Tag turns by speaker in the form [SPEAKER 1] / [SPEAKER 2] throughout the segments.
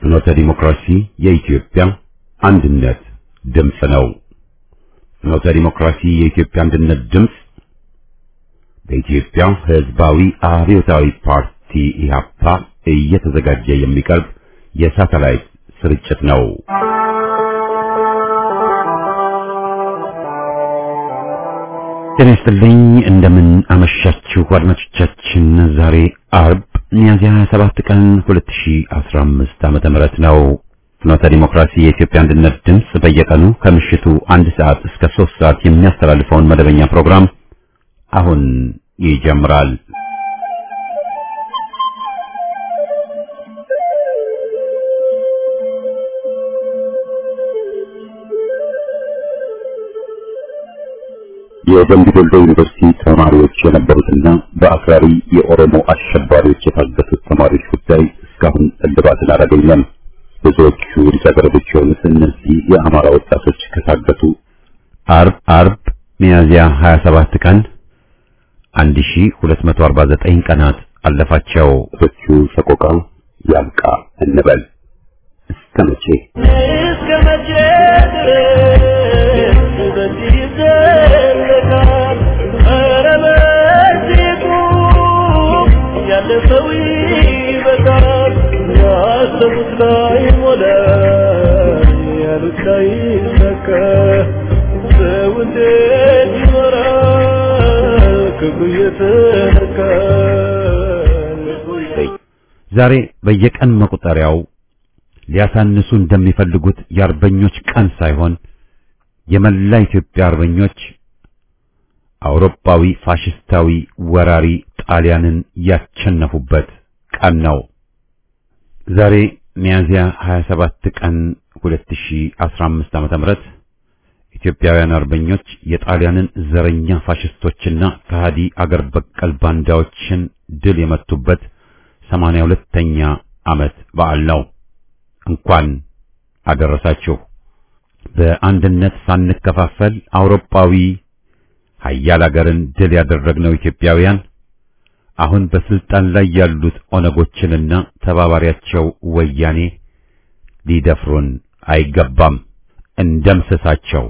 [SPEAKER 1] ፍኖተ ዲሞክራሲ የኢትዮጵያ አንድነት ድምፅ ነው። ፍኖተ ዲሞክራሲ የኢትዮጵያ አንድነት ድምፅ በኢትዮጵያ ሕዝባዊ አብዮታዊ ፓርቲ ኢህአፓ እየተዘጋጀ የሚቀርብ የሳተላይት ስርጭት ነው። ጤና ይስጥልኝ። እንደምን አመሻችሁ አድማጮቻችን። ዛሬ አርብ ሚያዝያ 27 ቀን 2015 ዓመተ ምህረት ነው። ፍኖተ ዲሞክራሲ የኢትዮጵያ አንድነት ድምፅ በየቀኑ ከምሽቱ አንድ ሰዓት እስከ ሶስት ሰዓት የሚያስተላልፈውን መደበኛ ፕሮግራም አሁን ይጀምራል። የደምቢ ዶሎ ዩኒቨርሲቲ ተማሪዎች የነበሩትና በአክራሪ የኦሮሞ አሸባሪዎች የታገቱት ተማሪዎች ጉዳይ እስካሁን እልባትን አላገኘም። ብዙዎቹ ልጃገረዶች የሆኑት እነዚህ የአማራ ወጣቶች ከታገቱ አርብ አርብ ሚያዝያ 27 ቀን 1249 ቀናት አለፋቸው። ቶቹ ሰቆቃ ያብቃ እንበል እስከ መቼ
[SPEAKER 2] እስከ መቼ ድረስ በዚህ ይዘለቃል? ኧረ በዚህ ቁም፣ ያለ ሰው ይበቃል። ያሰቡት ላይ ሞላ፣ ያሉት ላይ ይሳካ። ሰው እንዴት ይኖራል? ክብሩ እየተነካ ልቡ
[SPEAKER 1] ዛሬ በየቀን መቁጠሪያው ሊያሳንሱ እንደሚፈልጉት የአርበኞች ቀን ሳይሆን የመላ ኢትዮጵያ አርበኞች አውሮፓዊ ፋሽስታዊ ወራሪ ጣሊያንን ያቸነፉበት ቀን ነው። ዛሬ ሚያዝያ 27 ቀን 2015 ዓመተ ምህረት ኢትዮጵያውያን አርበኞች የጣሊያንን ዘረኛ ፋሽስቶችና ከሃዲ አገር በቀል ባንዳዎችን ድል የመቱበት 82ኛ ዓመት በዓል ነው። እንኳን አደረሳችሁ። በአንድነት ሳንከፋፈል አውሮፓዊ ሀያል አገርን ድል ያደረግነው ኢትዮጵያውያን አሁን በስልጣን ላይ ያሉት ኦነጎችንና ተባባሪያቸው ወያኔ ሊደፍሩን አይገባም። እንደምሰሳቸው።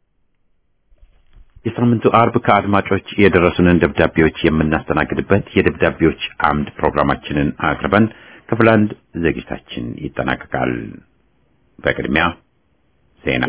[SPEAKER 3] የሳምንቱ አርብ ከአድማጮች የደረሱንን ደብዳቤዎች የምናስተናግድበት የደብዳቤዎች አምድ ፕሮግራማችንን አቅርበን ክፍል አንድ ዝግጅታችን ይጠናቀቃል። በቅድሚያ ዜና።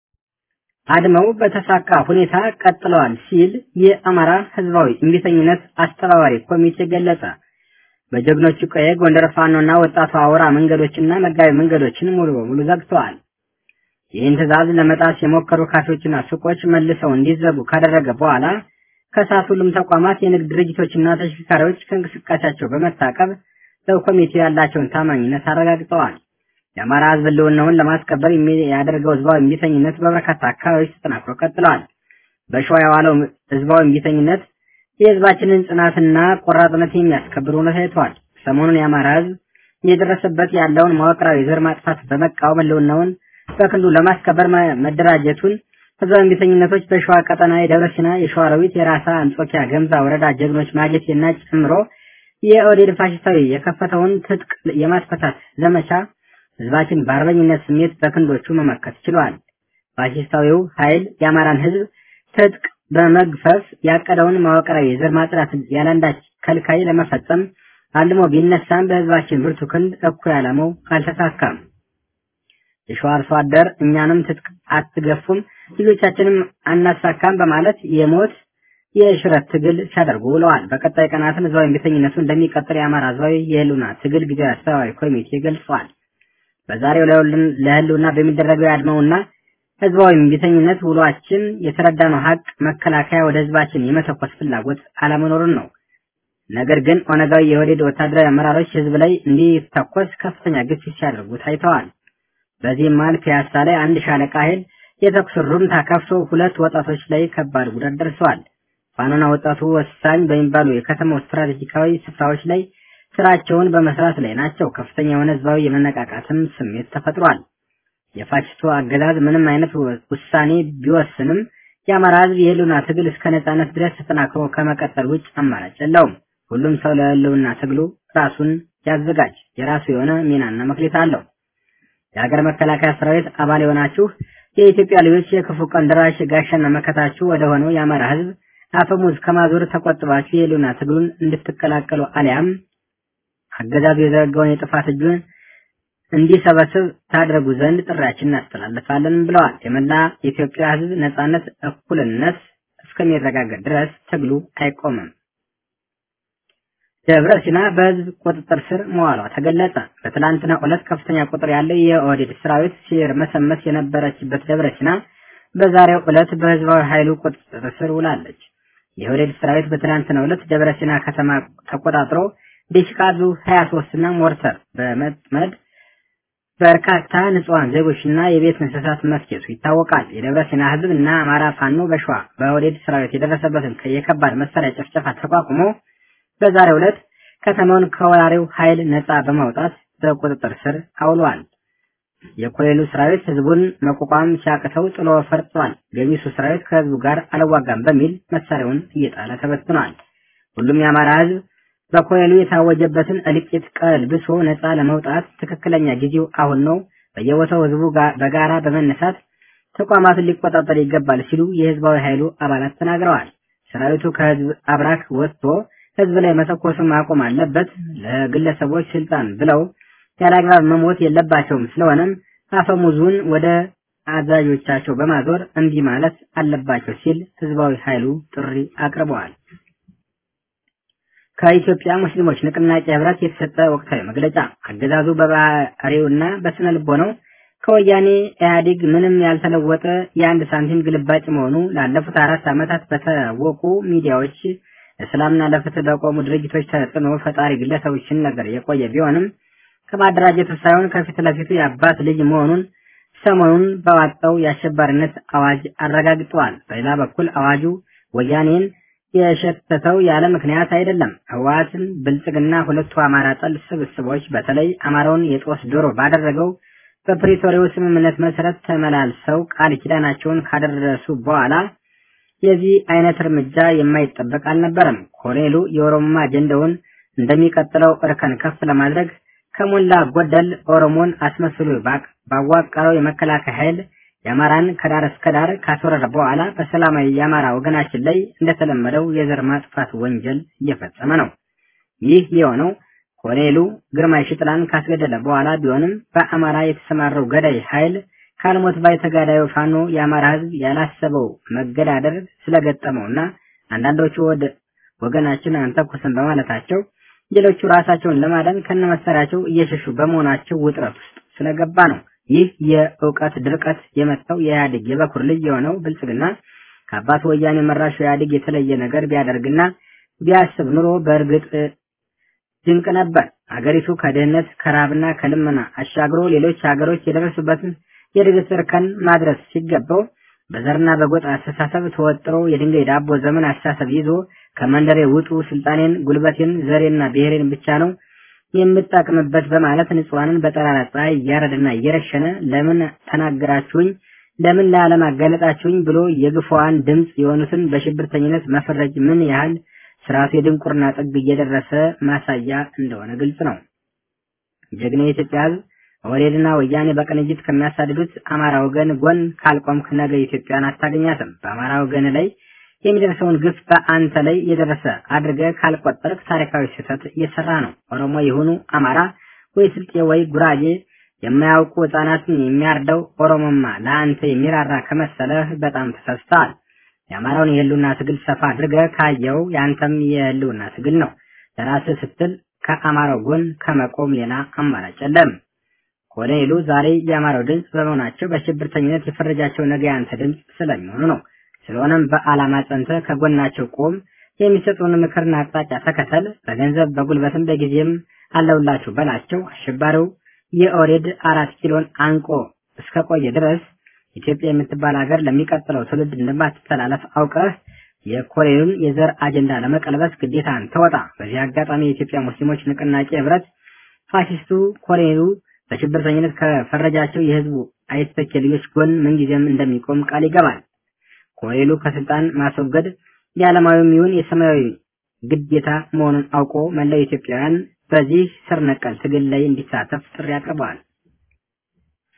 [SPEAKER 4] አድመው በተሳካ ሁኔታ ቀጥለዋል ሲል የአማራ ሕዝባዊ እምቢተኝነት አስተባባሪ ኮሚቴ ገለጸ። በጀግኖቹ ቀየ ጎንደር ፋኖና ወጣቱ አውራ መንገዶችና መጋቢ መንገዶችን ሙሉ በሙሉ ዘግተዋል። ይህን ትዕዛዝ ለመጣስ የሞከሩ ካፌዎችና ሱቆች መልሰው እንዲዘጉ ካደረገ በኋላ ከሰዓት ሁሉም ተቋማት፣ የንግድ ድርጅቶችና ተሽከርካሪዎች ከእንቅስቃሴያቸው በመታቀብ ለኮሚቴው ያላቸውን ታማኝነት አረጋግጠዋል። የአማራ ሕዝብ ህልውናውን ለማስከበር ያደርገው ህዝባዊ እምቢተኝነት በበርካታ አካባቢዎች ተጠናክሮ ቀጥለዋል። በሸዋ የዋለው ህዝባዊ እምቢተኝነት የህዝባችንን ጽናትና ቆራጥነት የሚያስከብር ሆኖ ታይቷል። ሰሞኑን የአማራ ህዝብ እየደረሰበት ያለውን መዋቅራዊ ዘር ማጥፋት በመቃወም ህልውናውን በክልሉ ለማስከበር መደራጀቱን ህዝባዊ እምቢተኝነቶች በሸዋ ቀጠና የደብረ ሲና፣ የሸዋሮቢት፣ የራሳ አንጾኪያ፣ ገምዛ ወረዳ ጀግኖች ማጀቴና ጨምሮ የኦህዴድ ፋሽስታዊ የከፈተውን ትጥቅ የማስፈታት ዘመቻ ህዝባችን በአርበኝነት ስሜት በክንዶቹ መመከት ችሏል። ፋሽስታዊው ኃይል የአማራን ህዝብ ትጥቅ በመግፈፍ ያቀደውን መዋቅራዊ የዘር ማጽዳት ያለአንዳች ከልካይ ለመፈጸም አልሞ ቢነሳም በህዝባችን ብርቱ ክንድ እኩይ ዓላማው አልተሳካም። የሸዋ አርሶ አደር እኛንም ትጥቅ አትገፉም፣ ልጆቻችንም አናሳካም በማለት የሞት የሽረት ትግል ሲያደርጉ ውለዋል። በቀጣይ ቀናትም ህዝባዊ እምቢተኝነቱ እንደሚቀጥል የአማራ ህዝባዊ የህልውና ትግል ጊዜያዊ አስተባባሪ ኮሚቴ ገልጿል። በዛሬው ለህልውና በሚደረገው የአድማውና ህዝባዊ እምቢተኝነት ውሏችን የተረዳነው ሀቅ መከላከያ ወደ ህዝባችን የመተኮስ ፍላጎት አለመኖሩን ነው። ነገር ግን ኦነጋዊ የወዴድ ወታደራዊ አመራሮች ህዝብ ላይ እንዲተኮስ ከፍተኛ ግፊት ሲያደርጉ ታይተዋል። በዚህም መሃል ፒያሳ ላይ አንድ ሻለቃ ኃይል የተኩስ ሩምታ ከፍቶ ሁለት ወጣቶች ላይ ከባድ ጉዳት ደርሰዋል። ፋኖና ወጣቱ ወሳኝ በሚባሉ የከተማው ስትራቴጂካዊ ስፍራዎች ላይ ስራቸውን በመስራት ላይ ናቸው። ከፍተኛ የሆነ ህዝባዊ የመነቃቃትም ስሜት ተፈጥሯል። የፋሽስቱ አገዛዝ ምንም አይነት ውሳኔ ቢወስንም የአማራ ህዝብ የህልውና ትግል እስከ ነጻነት ድረስ ተጠናክሮ ከመቀጠል ውጭ አማራጭ የለውም። ሁሉም ሰው ለህልውና ትግሉ ራሱን ያዘጋጅ። የራሱ የሆነ ሚናና መክሊት አለው። የሀገር መከላከያ ሰራዊት አባል የሆናችሁ የኢትዮጵያ ልጆች የክፉ ቀን ደራሽ ጋሻና መከታችሁ ወደ ሆነው የአማራ ህዝብ አፈሙዝ ከማዞር ተቆጥባችሁ የህልውና ትግሉን እንድትቀላቀሉ አሊያም አገዛዙ የዘረጋውን የጥፋት እጁን እንዲሰበስብ ታደርጉ ዘንድ ጥሪያችን እናስተላልፋለን ብለዋል። የመላ የኢትዮጵያ ህዝብ ነጻነት፣ እኩልነት እስከሚረጋገጥ ድረስ ትግሉ አይቆምም። ደብረ ሲና በህዝብ ቁጥጥር ስር መዋሏ ተገለጸ። በትላንትና ዕለት ከፍተኛ ቁጥር ያለው የኦህዴድ ሰራዊት ሲርመሰመስ የነበረችበት ደብረ ሲና በዛሬው ዕለት በህዝባዊ ኃይሉ ቁጥጥር ስር ውላለች። የኦህዴድ ሰራዊት በትላንትናው ዕለት ደብረ ሲና ከተማ ተቆጣጥሮ ዲሽቃዙ 23 እና ሞርተር በመጥመድ በርካታ ንጹሃን ዜጎችና የቤት እንስሳት መስኬቱ ይታወቃል። የደብረ ሲና ህዝብ እና አማራ ፋኖ በሸዋ በኦህዴድ ሰራዊት የደረሰበትን የከባድ መሳሪያ ጭፍጨፋ ተቋቁሞ በዛሬው ዕለት ከተማውን ከወራሪው ኃይል ነፃ በማውጣት በቁጥጥር ስር አውሏል። የኮሌሉ ሰራዊት ህዝቡን መቋቋም ሲያቅተው ጥሎ ፈርጧል። ገሚሱ ሰራዊት ከህዝቡ ጋር አልዋጋም በሚል መሳሪያውን እየጣለ ተበትኗል። ሁሉም የአማራ ህዝብ በኮሌሉ የታወጀበትን እልቂት ቀልብሶ ነፃ ለመውጣት ትክክለኛ ጊዜው አሁን ነው። በየቦታው ህዝቡ በጋራ በመነሳት ተቋማትን ሊቆጣጠር ይገባል ሲሉ የህዝባዊ ኃይሉ አባላት ተናግረዋል። ሰራዊቱ ከህዝብ አብራክ ወጥቶ ህዝብ ላይ መተኮሱን ማቆም አለበት። ለግለሰቦች ስልጣን ብለው ያለአግባብ መሞት የለባቸውም። ስለሆነም አፈሙዙን ወደ አዛዦቻቸው በማዞር እምቢ ማለት አለባቸው ሲል ህዝባዊ ኃይሉ ጥሪ አቅርበዋል። ከኢትዮጵያ ሙስሊሞች ንቅናቄ ህብረት የተሰጠ ወቅታዊ መግለጫ አገዛዙ በባህሪውና በስነ ልቦናው ከወያኔ ኢህአዴግ ምንም ያልተለወጠ የአንድ ሳንቲም ግልባጭ መሆኑ ላለፉት አራት ዓመታት በታወቁ ሚዲያዎች ለሰላምና ለፍትህ በቆሙ ድርጅቶች ተጽዕኖ ፈጣሪ ግለሰቦች ሲነገር የቆየ ቢሆንም ከማደራጀቱ ሳይሆን ከፊት ለፊቱ የአባት ልጅ መሆኑን ሰሞኑን ባወጣው የአሸባሪነት አዋጅ አረጋግጠዋል። በሌላ በኩል አዋጁ ወያኔን የሸተተው ያለ ምክንያት አይደለም። ህወሓትን፣ ብልጽግና ሁለቱ አማራ ጠል ስብስቦች በተለይ አማራውን የጦስ ዶሮ ባደረገው በፕሪቶሪያው ስምምነት መሰረት ተመላልሰው ቃል ኪዳናቸውን ካደረሱ በኋላ የዚህ አይነት እርምጃ የማይጠበቅ አልነበረም። ኮሎኔሉ የኦሮሞማ አጀንዳውን እንደሚቀጥለው እርከን ከፍ ለማድረግ ከሞላ ጎደል ኦሮሞን አስመስሎ ባዋቀረው የመከላከያ ኃይል የአማራን ከዳር እስከ ዳር ካስወረረ በኋላ በሰላማዊ የአማራ ወገናችን ላይ እንደተለመደው የዘር ማጥፋት ወንጀል እየፈጸመ ነው። ይህ የሆነው ኮሎኔሉ ግርማይ ሽጥላን ካስገደለ በኋላ ቢሆንም በአማራ የተሰማረው ገዳይ ኃይል ካልሞት ባይ ተጋዳዩ ፋኖ የአማራ ህዝብ ያላሰበው መገዳደር ስለገጠመውና አንዳንዶቹ ወደ ወገናችን አንተኩስን በማለታቸው ሌሎቹ ራሳቸውን ለማዳን ከነመሳሪያቸው እየሸሹ በመሆናቸው ውጥረት ውስጥ ስለገባ ነው። ይህ የእውቀት ድርቀት የመጣው የኢህአዴግ የበኩር ልጅ የሆነው ብልጽግና ከአባቱ ወያኔ መራሹ ኢህአዴግ የተለየ ነገር ቢያደርግና ቢያስብ ኑሮ በእርግጥ ድንቅ ነበር። አገሪቱ ከድህነት ከራብና ከልመና አሻግሮ ሌሎች ሀገሮች የደረሱበትን የእድገት እርከን ማድረስ ሲገባው በዘርና በጎጥ አስተሳሰብ ተወጥሮ የድንጋይ ዳቦ ዘመን አስተሳሰብ ይዞ ከመንደሬ ውጡ፣ ስልጣኔን፣ ጉልበቴን፣ ዘሬና ብሔሬን ብቻ ነው የምጠቅምበት በማለት ንጹሐንን በጠራራ ፀሐይ እያረደና እየረሸነ ለምን ተናገራችሁኝ፣ ለምን ለዓለም አጋለጣችሁኝ ብሎ የግፏን ድምፅ የሆኑትን በሽብርተኝነት መፈረጅ ምን ያህል ስርዓቱ የድንቁርና ጥግ እየደረሰ ማሳያ እንደሆነ ግልጽ ነው። ጀግና የኢትዮጵያ ሕዝብ ኦህዴድና ወያኔ በቅንጅት ከሚያሳድዱት አማራ ወገን ጎን ካልቆምክ ነገ ኢትዮጵያን አታገኛትም። በአማራ ወገን ላይ የሚደርሰውን ግፍ በአንተ ላይ የደረሰ አድርገህ ካልቆጠርክ ታሪካዊ ስህተት እየሰራ ነው። ኦሮሞ የሆኑ አማራ ወይ ስልጤ ወይ ጉራጌ የማያውቁ ህጻናትን የሚያርደው ኦሮሞማ ለአንተ የሚራራ ከመሰለህ በጣም ተሳስተሃል። የአማራውን የህልውና ትግል ሰፋ አድርገህ ካየው የአንተም የህልውና ትግል ነው። ለራስህ ስትል ከአማራው ጎን ከመቆም ሌላ አማራጭ የለም። ኮሎኔሉ ዛሬ የአማራው ድምፅ በመሆናቸው በሽብርተኝነት የፈረጃቸው ነገ ያንተ ድምፅ ስለሚሆኑ ነው። ስለሆነም በዓላማ ጸንተህ ከጎናቸው ቆም፣ የሚሰጡን ምክርና አቅጣጫ ተከተል። በገንዘብ በጉልበትም በጊዜም አለውላችሁ በላቸው። አሸባሪው የኦሬድ አራት ኪሎን አንቆ እስከቆየ ድረስ ኢትዮጵያ የምትባል ሀገር ለሚቀጥለው ትውልድ እንደማትተላለፍ አውቀህ የኮሎኔሉን የዘር አጀንዳ ለመቀልበስ ግዴታን ተወጣ። በዚህ አጋጣሚ የኢትዮጵያ ሙስሊሞች ንቅናቄ ህብረት ፋሽስቱ ኮሎኔሉ በሽብርተኝነት ከፈረጃቸው የህዝቡ አይተኬ ልጆች ጎን ምንጊዜም እንደሚቆም ቃል ይገባል። ኮሎኔሉ ከስልጣን ማስወገድ የዓለማዊም ይሁን የሰማያዊ ግዴታ መሆኑን አውቆ መላው ኢትዮጵያውያን በዚህ ስር ነቀል ትግል ላይ እንዲሳተፍ ጥሪ አቅርበዋል።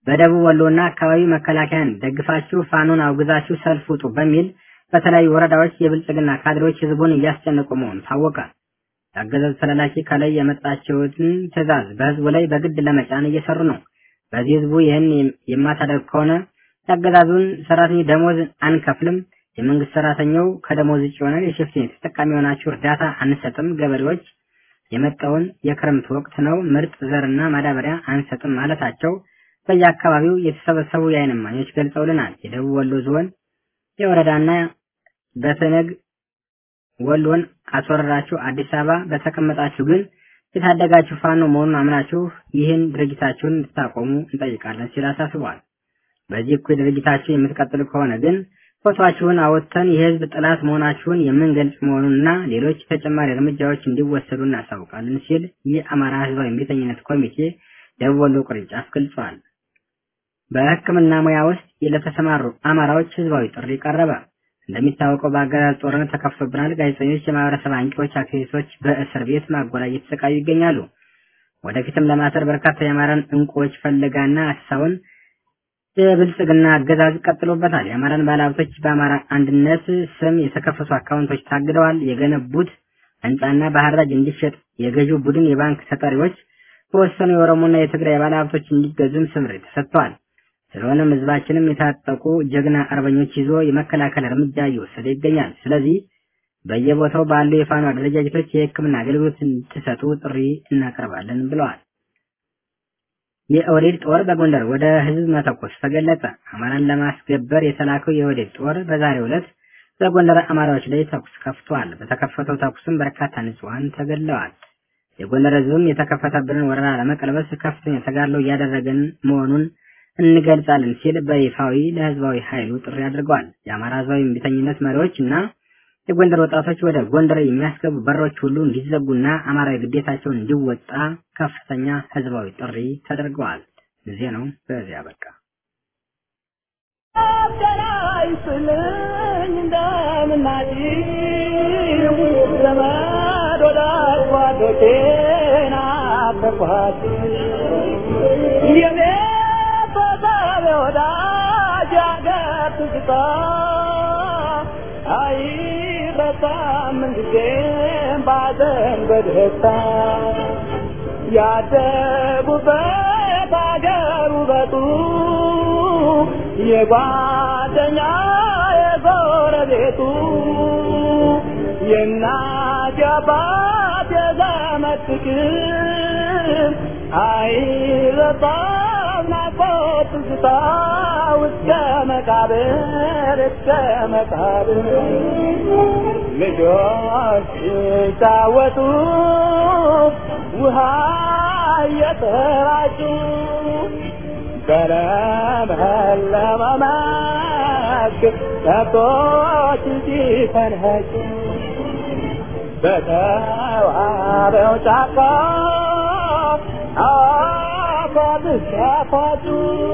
[SPEAKER 4] በደቡብ ወሎና አካባቢ መከላከያን ደግፋችሁ ፋኖን አውግዛችሁ ሰልፍ ውጡ በሚል በተለያዩ ወረዳዎች የብልጽግና ካድሬዎች ህዝቡን እያስጨነቁ መሆኑ ታወቀ። የአገዛዙ ተላላኪ ከላይ የመጣችውን ትዕዛዝ በህዝቡ ላይ በግድ ለመጫን እየሰሩ ነው። በዚህ ህዝቡ ይህን የማታደርግ ከሆነ የአገዛዙን ሰራተኛ ደሞዝ አንከፍልም፣ የመንግስት ሰራተኛው ከደሞዝ ውጭ የሆነ የሽፍትኔት ተጠቃሚ የሆናችሁ እርዳታ አንሰጥም፣ ገበሬዎች የመጣውን የክረምት ወቅት ነው ምርጥ ዘርና ማዳበሪያ አንሰጥም ማለታቸው በየአካባቢው የተሰበሰቡ የዓይን እማኞች ገልጸውልናል። የደቡብ ወሎ ዞን የወረዳና በተነግ ወሎን አስወረራችሁ አዲስ አበባ በተቀመጣችሁ ግን የታደጋችሁ ፋኖ መሆኑን አምናችሁ ይህን ድርጊታችሁን እንድታቆሙ እንጠይቃለን ሲል አሳስቧል። በዚህ እኩይ ድርጊታችሁ የምትቀጥሉ ከሆነ ግን ፎቶአችሁን አወጥተን የህዝብ ጥላት መሆናችሁን የምንገልጽ መሆኑንና ሌሎች ተጨማሪ እርምጃዎች እንዲወሰዱ እናሳውቃለን ሲል የአማራ ህዝባዊ እምቢተኝነት ኮሚቴ ደቡብ ወሎ ቅርንጫፍ ገልጿል። በሕክምና ሙያ ውስጥ ለተሰማሩ አማራዎች ህዝባዊ ጥሪ ቀረበ። እንደሚታወቀው በአገዛዝ ጦርነት ተከፍቶብናል። ጋዜጠኞች፣ የማህበረሰብ አንቂዎች፣ አክቲቪስቶች በእስር ቤት ማጎሪያ እየተሰቃዩ ይገኛሉ። ወደፊትም ለማሰር በርካታ የአማራን እንቁዎች ፈለጋና አሳውን የብልጽግና አገዛዝ ቀጥሎበታል። የአማራን ባለሀብቶች በአማራ አንድነት ስም የተከፈቱ አካውንቶች ታግደዋል። የገነቡት ህንፃና በሐራጅ እንዲሸጥ የገዢው ቡድን የባንክ ተጠሪዎች በወሰኑ የኦሮሞና የትግራይ ባለሀብቶች እንዲገዙም ስምሪት ተሰጥተዋል። ስለሆነም ህዝባችንም የታጠቁ ጀግና አርበኞች ይዞ የመከላከል እርምጃ እየወሰደ ይገኛል። ስለዚህ በየቦታው ባሉ የፋኖ አደረጃጀቶች የህክምና አገልግሎት እንድትሰጡ ጥሪ እናቀርባለን ብለዋል። የኦህዴድ ጦር በጎንደር ወደ ህዝብ መተኮስ ተገለጸ። አማራን ለማስገበር የተላከው የኦህዴድ ጦር በዛሬው ዕለት በጎንደር አማራዎች ላይ ተኩስ ከፍቷል። በተከፈተው ተኩስም በርካታ ንጹሐን ተገድለዋል። የጎንደር ህዝብም የተከፈተብንን ወረራ ለመቀልበስ ከፍተኛ ተጋድሎ እያደረገን መሆኑን እንገልጻለን ሲል በይፋዊ ለህዝባዊ ኃይሉ ጥሪ አድርገዋል። የአማራ ህዝባዊ እምቢተኝነት መሪዎች እና የጎንደር ወጣቶች ወደ ጎንደር የሚያስገቡ በሮች ሁሉ እንዲዘጉና አማራዊ ግዴታቸውን እንዲወጣ ከፍተኛ ህዝባዊ ጥሪ ተደርገዋል። ጊዜ ነው። በዚያ በቃ
[SPEAKER 2] አይረሳም ጊዜም ባዘን በደስታ ያደጉበት አገር ውበቱ የጓደኛ የጎረቤቱ የእናት የአባት የዘመድ ፍቅር አይረሳም ናፍቆት ትዝታ እስከ መቃብር እስከ መቃብር ልጆች ሲጫወቱ ውሃ እየተራጩ በለመለመ መስክ ከብቶች ሲፈንኸጩ በተዋበው ጫካ አፏብስ ሲያፏጩ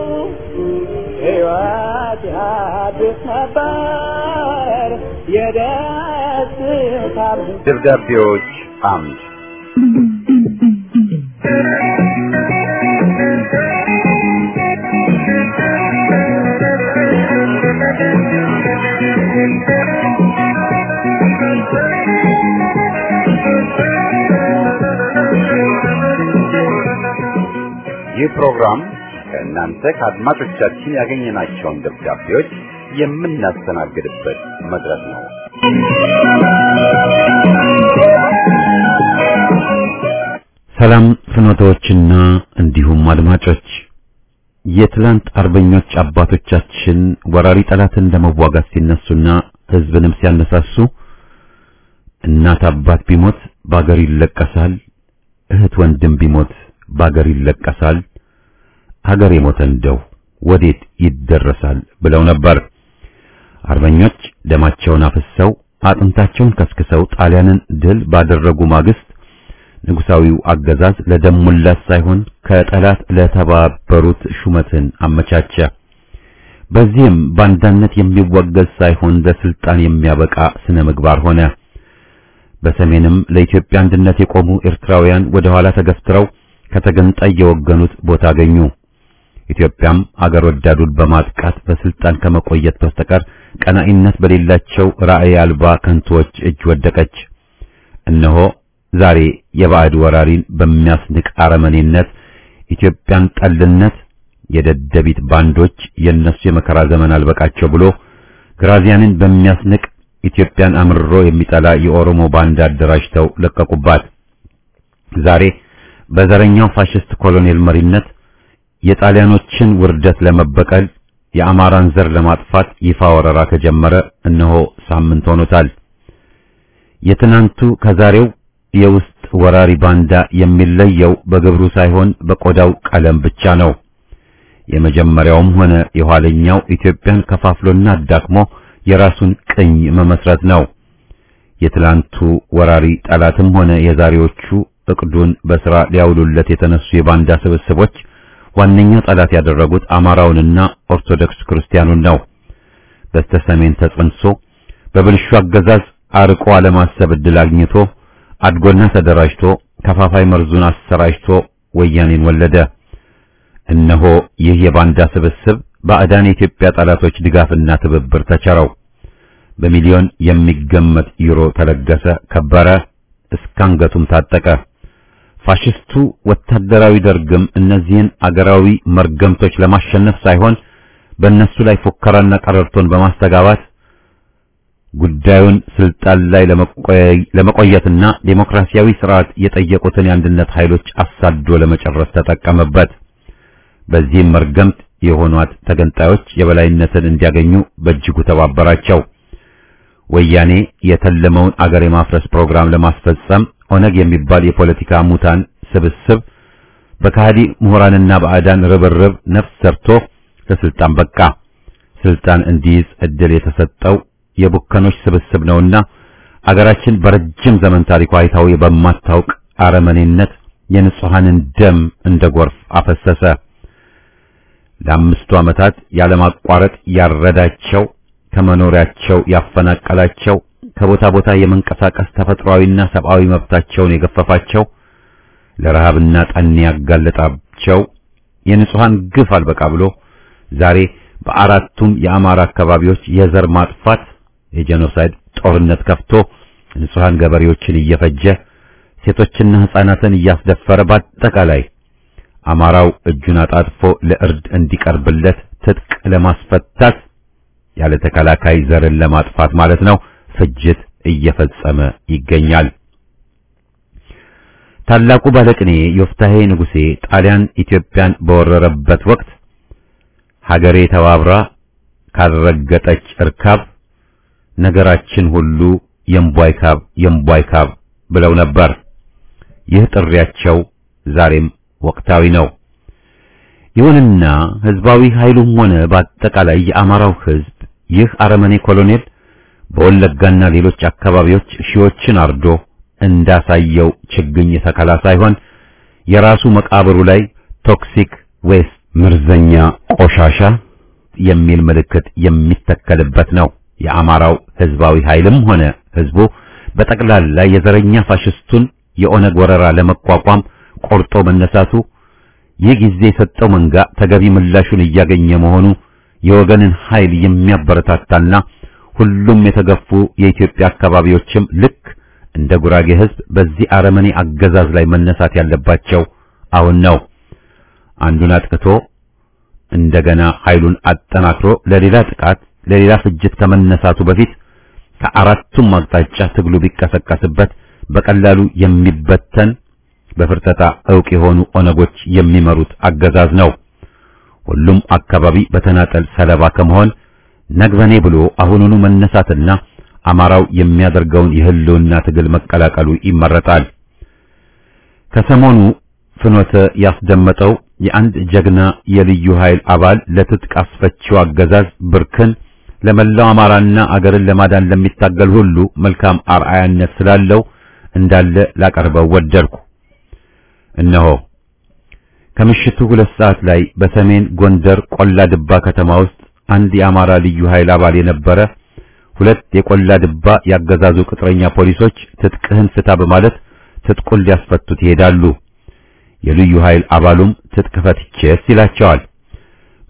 [SPEAKER 2] ሕይወት ያድስ ነበር የደስታ
[SPEAKER 3] ደብዳቤዎች አምድ ይህ ፕሮግራም ከእናንተ ከአድማጮቻችን ያገኘናቸውን ደብዳቤዎች የምናስተናግድበት መድረክ ነው። ሰላም ፍኖታዎችና እንዲሁም አድማጮች የትላንት አርበኞች አባቶቻችን ወራሪ ጠላትን ለመዋጋት ሲነሱና ሕዝብንም ሲያነሳሱ እናት አባት ቢሞት ባገር ይለቀሳል፣ እህት ወንድም ቢሞት ባገር ይለቀሳል፣ ሀገር የሞተ እንደው ወዴት ይደረሳል ብለው ነበር። አርበኞች ደማቸውን አፍሰው አጥንታቸውን ከስክሰው ጣሊያንን ድል ባደረጉ ማግስት ንጉሳዊው አገዛዝ ለደም ሙላት ሳይሆን ከጠላት ለተባበሩት ሹመትን አመቻቸ። በዚህም ባንዳነት የሚወገዝ ሳይሆን ለስልጣን የሚያበቃ ስነ ምግባር ሆነ። በሰሜንም ለኢትዮጵያ አንድነት የቆሙ ኤርትራውያን ወደ ኋላ ተገፍትረው ከተገንጣይ የወገኑት ቦታ አገኙ። ኢትዮጵያም አገር ወዳዱን በማጥቃት በስልጣን ከመቆየት በስተቀር ቀናኢነት በሌላቸው ራዕይ አልባ ከንቶች እጅ ወደቀች። እነሆ ዛሬ የባዕድ ወራሪን በሚያስንቅ አረመኔነት ኢትዮጵያን ጠልነት የደደቢት ባንዶች የነሱ የመከራ ዘመን አልበቃቸው ብሎ ግራዚያንን በሚያስንቅ ኢትዮጵያን አምርሮ የሚጠላ የኦሮሞ ባንዳ አደራጅተው ለቀቁባት። ዛሬ በዘረኛው ፋሽስት ኮሎኔል መሪነት የጣሊያኖችን ውርደት ለመበቀል የአማራን ዘር ለማጥፋት ይፋ ወረራ ከጀመረ እነሆ ሳምንት ሆኖታል። የትናንቱ ከዛሬው የውስጥ ወራሪ ባንዳ የሚለየው በግብሩ ሳይሆን በቆዳው ቀለም ብቻ ነው። የመጀመሪያውም ሆነ የኋለኛው ኢትዮጵያን ከፋፍሎና አዳክሞ የራሱን ቅኝ መመስረት ነው። የትላንቱ ወራሪ ጠላትም ሆነ የዛሬዎቹ እቅዱን በሥራ ሊያውሉለት የተነሱ የባንዳ ስብስቦች ዋነኛ ጠላት ያደረጉት አማራውንና ኦርቶዶክስ ክርስቲያኑን ነው። በስተሰሜን ተጸንሶ በብልሹ አገዛዝ አርቆ አለማሰብ ዕድል አግኝቶ አድጎና ተደራጅቶ ከፋፋይ መርዙን አሰራጭቶ ወያኔን ወለደ። እነሆ ይህ የባንዳ ስብስብ ባዕዳን የኢትዮጵያ ጠላቶች ድጋፍና ትብብር ተቸረው። በሚሊዮን የሚገመት ዩሮ ተለገሰ፣ ከበረ፣ እስካንገቱም ታጠቀ። ፋሽስቱ ወታደራዊ ደርግም እነዚህን አገራዊ መርገምቶች ለማሸነፍ ሳይሆን በእነሱ ላይ ፉከራና ቀረርቶን በማስተጋባት ጉዳዩን ስልጣን ላይ ለመቆየትና ዴሞክራሲያዊ ስርዓት የጠየቁትን የአንድነት ኃይሎች አሳዶ ለመጨረስ ተጠቀመበት። በዚህም መርገምት የሆኗት ተገንጣዮች የበላይነትን እንዲያገኙ በእጅጉ ተባበራቸው። ወያኔ የተለመውን አገር የማፍረስ ፕሮግራም ለማስፈጸም ኦነግ የሚባል የፖለቲካ ሙታን ስብስብ በካህዲ ምሁራንና ባዕዳን ርብርብ ነፍስ ሰርቶ ለስልጣን በቃ። ስልጣን እንዲይዝ እድል የተሰጠው የቡከኖች ስብስብ ነውና አገራችን በረጅም ዘመን ታሪኳ አይታው በማታውቅ አረመኔነት የንጹሐንን ደም እንደ ጎርፍ አፈሰሰ። ለአምስቱ ዓመታት ያለማቋረጥ ያረዳቸው ከመኖሪያቸው ያፈናቀላቸው ከቦታ ቦታ የመንቀሳቀስ ተፈጥሯዊና ሰብአዊ መብታቸውን የገፈፋቸው ለረሃብና ጠኔ ያጋለጣቸው የንጹሐን ግፍ አልበቃ ብሎ ዛሬ በአራቱም የአማራ አካባቢዎች የዘር ማጥፋት የጄኖሳይድ ጦርነት ከፍቶ ንጹሐን ገበሬዎችን እየፈጀ ሴቶችና ሕፃናትን እያስደፈረ በአጠቃላይ አማራው እጁን አጣጥፎ ለእርድ እንዲቀርብለት ትጥቅ ለማስፈታት ያለ ተከላካይ ዘርን ለማጥፋት ማለት ነው ፍጅት እየፈጸመ ይገኛል። ታላቁ ባለቅኔ ዮፍታሔ ንጉሴ ጣሊያን ኢትዮጵያን በወረረበት ወቅት ሀገሬ ተባብራ ካልረገጠች እርካብ ነገራችን ሁሉ የምቧይ ካብ የምቧይ ካብ ብለው ነበር። ይህ ጥሪያቸው ዛሬም ወቅታዊ ነው። ይሁንና ህዝባዊ ኃይሉም ሆነ በአጠቃላይ የአማራው ህዝብ ይህ አረመኔ ኮሎኔል በወለጋና ሌሎች አካባቢዎች ሺዎችን አርዶ እንዳሳየው ችግኝ ተከላ ሳይሆን የራሱ መቃብሩ ላይ ቶክሲክ ዌስት ምርዘኛ ቆሻሻ የሚል ምልክት የሚተከልበት ነው። የአማራው ህዝባዊ ኃይልም ሆነ ህዝቡ በጠቅላላ የዘረኛ ፋሽስቱን የኦነግ ወረራ ለመቋቋም ቆርጦ መነሳቱ ይህ ጊዜ የሰጠው መንጋ ተገቢ ምላሹን እያገኘ መሆኑ የወገንን ኃይል የሚያበረታታና ሁሉም የተገፉ የኢትዮጵያ አካባቢዎችም ልክ እንደ ጉራጌ ህዝብ በዚህ አረመኔ አገዛዝ ላይ መነሳት ያለባቸው አሁን ነው። አንዱን አጥቅቶ እንደገና ኃይሉን አጠናክሮ ለሌላ ጥቃት፣ ለሌላ ፍጅት ከመነሳቱ በፊት ከአራቱም አቅጣጫ ትግሉ ቢቀሰቀስበት በቀላሉ የሚበተን በፍርጠጣ ዕውቅ የሆኑ ኦነጎች የሚመሩት አገዛዝ ነው። ሁሉም አካባቢ በተናጠል ሰለባ ከመሆን ነግበኔ ብሎ አሁኑኑ መነሳትና አማራው የሚያደርገውን የህልውና ትግል መቀላቀሉ ይመረጣል። ከሰሞኑ ፍኖተ ያስደመጠው የአንድ ጀግና የልዩ ኃይል አባል ለትጥቅ አስፈቺው አገዛዝ ብርክን ለመላው አማራና አገርን ለማዳን ለሚታገል ሁሉ መልካም አርአያነት ስላለው እንዳለ ላቀርበው ወደድኩ። እነሆ ከምሽቱ ሁለት ሰዓት ላይ በሰሜን ጎንደር ቆላ ድባ ከተማ ውስጥ አንድ የአማራ ልዩ ኃይል አባል የነበረ ሁለት የቆላ ድባ ያገዛዙ ቅጥረኛ ፖሊሶች ትጥቅህን ፍታ በማለት ትጥቁን ሊያስፈቱት ይሄዳሉ። የልዩ ኃይል አባሉም ትጥቅ ፈትቼስ ይላቸዋል።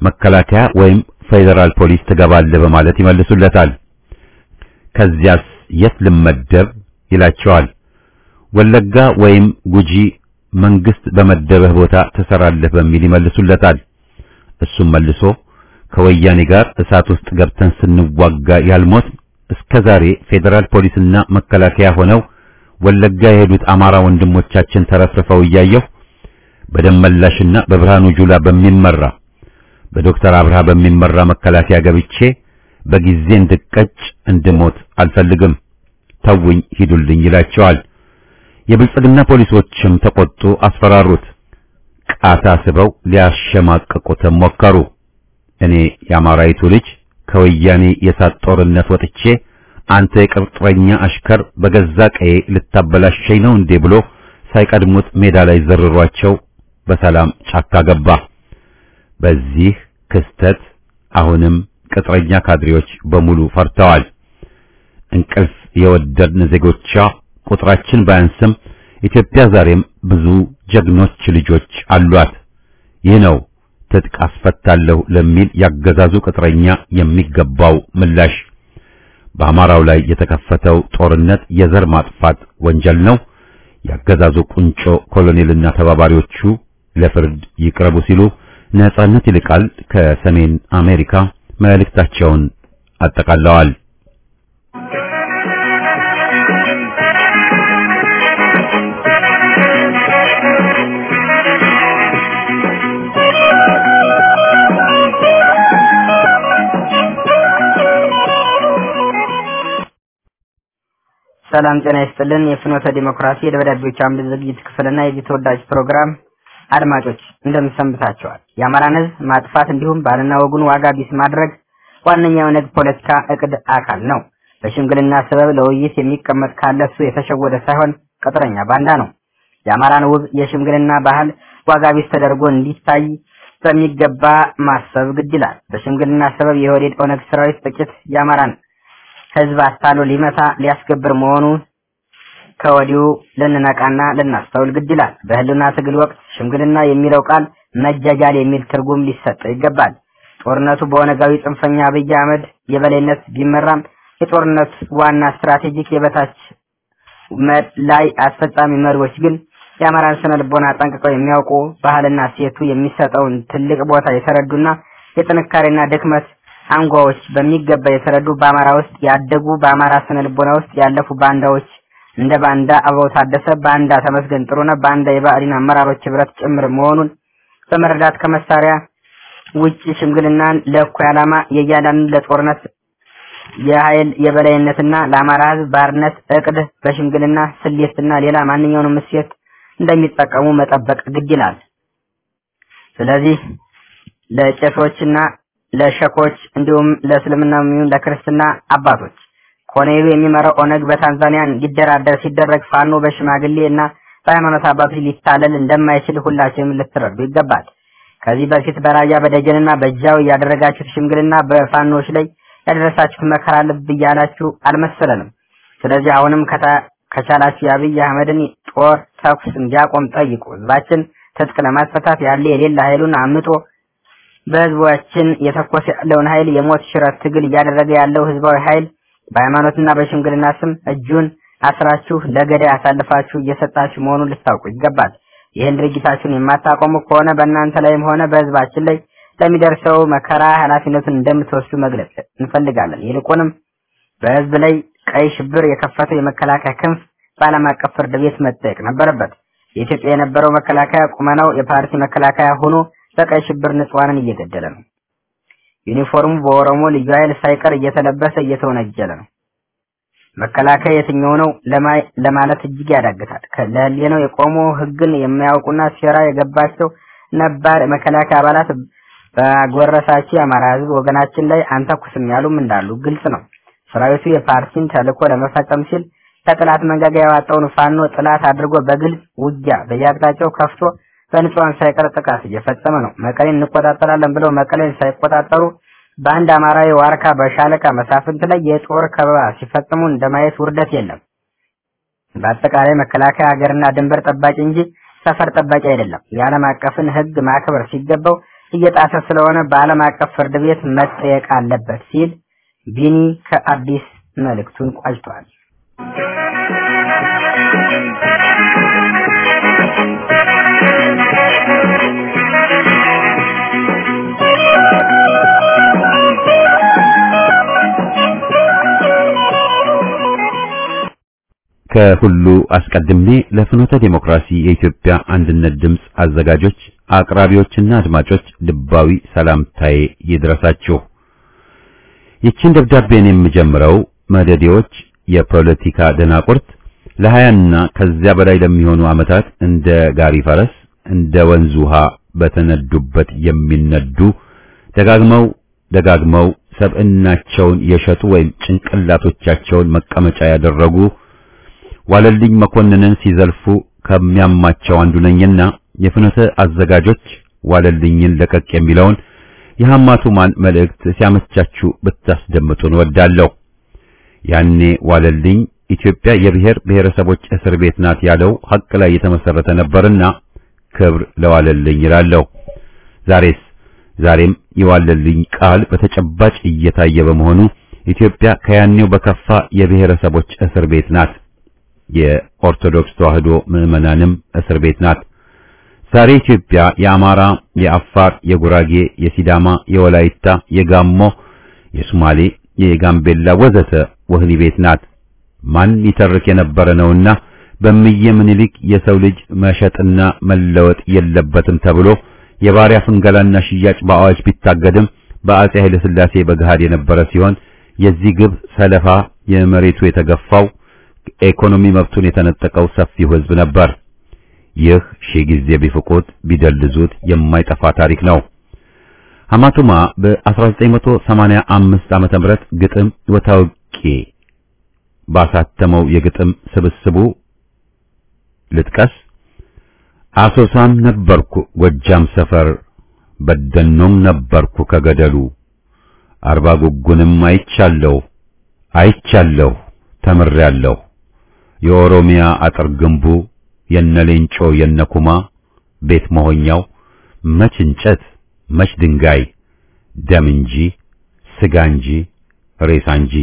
[SPEAKER 3] መከላከያ ወይም ፌዴራል ፖሊስ ትገባለህ በማለት ይመልሱለታል። ከዚያስ የት ልመደብ ይላቸዋል። ወለጋ ወይም ጉጂ መንግስት በመደበህ ቦታ ትሰራለህ በሚል ይመልሱለታል። እሱም መልሶ ከወያኔ ጋር እሳት ውስጥ ገብተን ስንዋጋ ያልሞት እስከ ዛሬ ፌዴራል ፖሊስና መከላከያ ሆነው ወለጋ የሄዱት አማራ ወንድሞቻችን ተረፍርፈው እያየሁ በደመላሽና በብርሃኑ ጁላ በሚመራ በዶክተር አብርሃ በሚመራ መከላከያ ገብቼ በጊዜ እንድቀጭ እንድሞት አልፈልግም፣ ተውኝ፣ ሂዱልኝ ይላቸዋል። የብልጽግና ፖሊሶችም ተቆጡ፣ አስፈራሩት። ቃታ ስበው ሊያሸማቅቁትም ሞከሩ። እኔ የአማራይቱ ልጅ ከወያኔ የሳት ጦርነት ወጥቼ አንተ የቅጥረኛ አሽከር በገዛ ቀዬ ልታበላሸኝ ነው እንዴ ብሎ ሳይቀድሙት ሜዳ ላይ ዘርሯቸው በሰላም ጫካ ገባ። በዚህ ክስተት አሁንም ቅጥረኛ ካድሬዎች በሙሉ ፈርተዋል። እንቅልፍ የወደድን ዜጎቿ ቁጥራችን ባያንስም ኢትዮጵያ ዛሬም ብዙ ጀግኖች ልጆች አሏት። ይህ ነው ትጥቅ አስፈታለሁ ለሚል ያገዛዙ ቅጥረኛ የሚገባው ምላሽ። በአማራው ላይ የተከፈተው ጦርነት የዘር ማጥፋት ወንጀል ነው። ያገዛዙ ቁንጮ ኮሎኔልና ተባባሪዎቹ ለፍርድ ይቅረቡ ሲሉ ነጻነት ይልቃል ከሰሜን አሜሪካ መልእክታቸውን አጠቃለዋል።
[SPEAKER 4] ሰላም ጤና ይስጥልን። የፍኖተ ዲሞክራሲ የደብዳቤዎች አምድ ዝግጅት ክፍልና የዚህ ተወዳጅ ፕሮግራም አድማጮች እንደምሰንብታቸዋል። የአማራን ሕዝብ ማጥፋት እንዲሁም ባልና ወጉን ዋጋ ቢስ ማድረግ ዋነኛው የኦነግ ፖለቲካ እቅድ አካል ነው። በሽምግልና ሰበብ ለውይይት የሚቀመጥ ካለ እሱ የተሸወደ ሳይሆን ቅጥረኛ ባንዳ ነው። የአማራን ውብ የሽምግልና ባህል ዋጋ ቢስ ተደርጎ እንዲታይ በሚገባ ማሰብ ግድ ይላል። በሽምግልና ሰበብ የወዴድ ኦነግ ሰራዊት ጥቂት የአማራን ህዝብ አታሎ ሊመታ ሊያስገብር መሆኑ ከወዲሁ ልንነቃና ልናስተውል ግድ ይላል። በህልና ትግል ወቅት ሽምግልና የሚለው ቃል መጃጃል የሚል ትርጉም ሊሰጠው ይገባል። ጦርነቱ በኦነጋዊ ጽንፈኛ አብይ አህመድ የበላይነት ቢመራም የጦርነት ዋና ስትራቴጂክ የበታች ላይ አስፈጻሚ መሪዎች ግን የአማራን ስነ ልቦና ጠንቅቀው የሚያውቁ ባህልና ሴቱ የሚሰጠውን ትልቅ ቦታ የተረዱና የጥንካሬና ድክመት አንጓዎች በሚገባ የተረዱ በአማራ ውስጥ ያደጉ በአማራ ስነ ልቦና ውስጥ ያለፉ ባንዳዎች እንደ ባንዳ አበባው ታደሰ፣ ባንዳ ተመስገን ጥሩነህ፣ ባንዳ የብአዴን አመራሮች ህብረት ጭምር መሆኑን በመረዳት ከመሳሪያ ውጭ ሽምግልናን ለእኩይ ዓላማ የእያንዳንዱ ለጦርነት የኃይል የበላይነትና ለአማራ ህዝብ ባርነት እቅድ በሽምግልና ስሌትና ሌላ ማንኛውንም እሴት እንደሚጠቀሙ መጠበቅ ግድ ይላል። ስለዚህ ለቄሶችና ለሸኮች እንዲሁም ለእስልምና የሚሆን ለክርስትና አባቶች ኮሎኔሉ የሚመራው ኦነግ በታንዛኒያ እንዲደራደር ሲደረግ ፋኖ በሽማግሌ እና በሃይማኖት አባቶች ሊታለል እንደማይችል ሁላችንም ልትረዱ ይገባል። ከዚህ በፊት በራያ በደጀንና በጃው ያደረጋችሁት ሽምግልና በፋኖች ላይ ያደረሳችሁት መከራ ልብ እያላችሁ አልመሰለንም። ስለዚህ አሁንም ከቻላችሁ የአብይ አህመድን ጦር ተኩስ እንዲያቆም ጠይቁ። ህዝባችን ትጥቅ ለማስፈታት ያለ የሌለ ኃይሉን አምጦ በህዝባችን የተኮሰ ያለውን ኃይል የሞት ሽረት ትግል እያደረገ ያለው ህዝባዊ ኃይል በሃይማኖትና በሽምግልና ስም እጁን አስራችሁ ለገዳይ አሳልፋችሁ እየሰጣችሁ መሆኑን ልታውቁ ይገባል። ይህን ድርጊታችሁን የማታቆሙ ከሆነ በእናንተ ላይም ሆነ በህዝባችን ላይ ለሚደርሰው መከራ ኃላፊነቱን እንደምትወስዱ መግለጽ እንፈልጋለን። ይልቁንም በህዝብ ላይ ቀይ ሽብር የከፈተው የመከላከያ ክንፍ በዓለም አቀፍ ፍርድ ቤት መጠየቅ ነበረበት። የኢትዮጵያ የነበረው መከላከያ ቁመናው የፓርቲ መከላከያ ሆኖ በቀይ ሽብር ንጹሃንን እየገደለ ነው። ዩኒፎርሙ በኦሮሞ ልዩ ኃይል ሳይቀር እየተለበሰ እየተወነጀለ ነው። መከላከያ የትኛው ነው ለማለት እጅግ ያዳግታል። ለህሊናው የቆሙ ህግን የማያውቁና ሴራ የገባቸው ነባር መከላከያ አባላት በጎረሳቸው የአማራ ህዝብ ወገናችን ላይ አንተኩስም ያሉም እንዳሉ ግልጽ ነው። ሰራዊቱ የፓርቲን ተልዕኮ ለመፈጸም ሲል ከጥላት መንጋጋ ያዋጣውን ፋኖ ጥላት አድርጎ በግልጽ ውጊያ በየአቅጣጫው ከፍቶ በንጹሃን ሳይቀር ጥቃት እየፈጸመ ነው። መቀሌን እንቆጣጠራለን ብለው መቀሌን ሳይቆጣጠሩ በአንድ አማራዊ ዋርካ በሻለቃ መሳፍንት ላይ የጦር ከበባ ሲፈጽሙ እንደማየት ውርደት የለም። በአጠቃላይ መከላከያ ሀገርና ድንበር ጠባቂ እንጂ ሰፈር ጠባቂ አይደለም። የዓለም አቀፍን ህግ ማክበር ሲገባው እየጣሰ ስለሆነ በዓለም አቀፍ ፍርድ ቤት መጠየቅ አለበት ሲል ቢኒ ከአዲስ መልእክቱን ቋጭቷል።
[SPEAKER 3] ከሁሉ አስቀድሜ ለፍኖተ ዴሞክራሲ የኢትዮጵያ አንድነት ድምፅ አዘጋጆች፣ አቅራቢዎችና አድማጮች ልባዊ ሰላምታዬ ይድረሳችሁ። ይችን ደብዳቤን የምጀምረው መደዴዎች የፖለቲካ ደናቁርት ለሀያና ከዚያ በላይ ለሚሆኑ ዓመታት እንደ ጋሪ ፈረስ እንደ ወንዝ ውሃ በተነዱበት የሚነዱ ደጋግመው ደጋግመው ሰብዕናቸውን የሸጡ ወይም ጭንቅላቶቻቸውን መቀመጫ ያደረጉ ዋለልኝ መኮንንን ሲዘልፉ ከሚያማቸው አንዱ ነኝና የፍኖተ አዘጋጆች ዋለልኝን ለቀቅ የሚለውን የሐማቱማን መልእክት ሲያመቻችሁ ብታስደምጡን ወዳለሁ። ያኔ ዋለልኝ ኢትዮጵያ የብሔር ብሔረሰቦች እስር ቤት ናት ያለው ሐቅ ላይ የተመሰረተ ነበርና ክብር ለዋለልኝ ይላለሁ። ዛሬስ ዛሬም የዋለልኝ ቃል በተጨባጭ እየታየ በመሆኑ ኢትዮጵያ ከያኔው በከፋ የብሔረሰቦች እስር ቤት ናት። የኦርቶዶክስ ተዋሕዶ ምዕመናንም እስር ቤት ናት። ዛሬ ኢትዮጵያ የአማራ፣ የአፋር፣ የጉራጌ፣ የሲዳማ፣ የወላይታ፣ የጋሞ፣ የሶማሌ፣ የጋምቤላ ወዘተ ወህኒ ቤት ናት። ማን ይተርክ የነበረ ነውና በእምዬ ምኒልክ የሰው ልጅ መሸጥና መለወጥ የለበትም ተብሎ የባሪያ ፍንገላና ሽያጭ በአዋጅ ቢታገድም በአጼ ኃይለ ሥላሴ በገሃድ የነበረ ሲሆን የዚህ ግብ ሰለፋ የመሬቱ የተገፋው ኢኮኖሚ መብቱን የተነጠቀው ሰፊው ሕዝብ ነበር። ይህ ሺህ ጊዜ ቢፍቁት ቢደልዙት የማይጠፋ ታሪክ ነው። ሐማቱማ በ1985 ዓመተ ምህረት ግጥም ወታውቂ ባሳተመው የግጥም ስብስቡ ልጥቀስ። አሶሳም ነበርኩ ጎጃም ሰፈር በደኖም ነበርኩ ከገደሉ አርባ ጉጉንም አይቻለሁ አይቻለሁ ተምሬያለሁ የኦሮሚያ አጥር ግንቡ የነሌንጮ የነኩማ ቤት መሆኛው መች እንጨት መች ድንጋይ ደም እንጂ ስጋ እንጂ ሬሳ እንጂ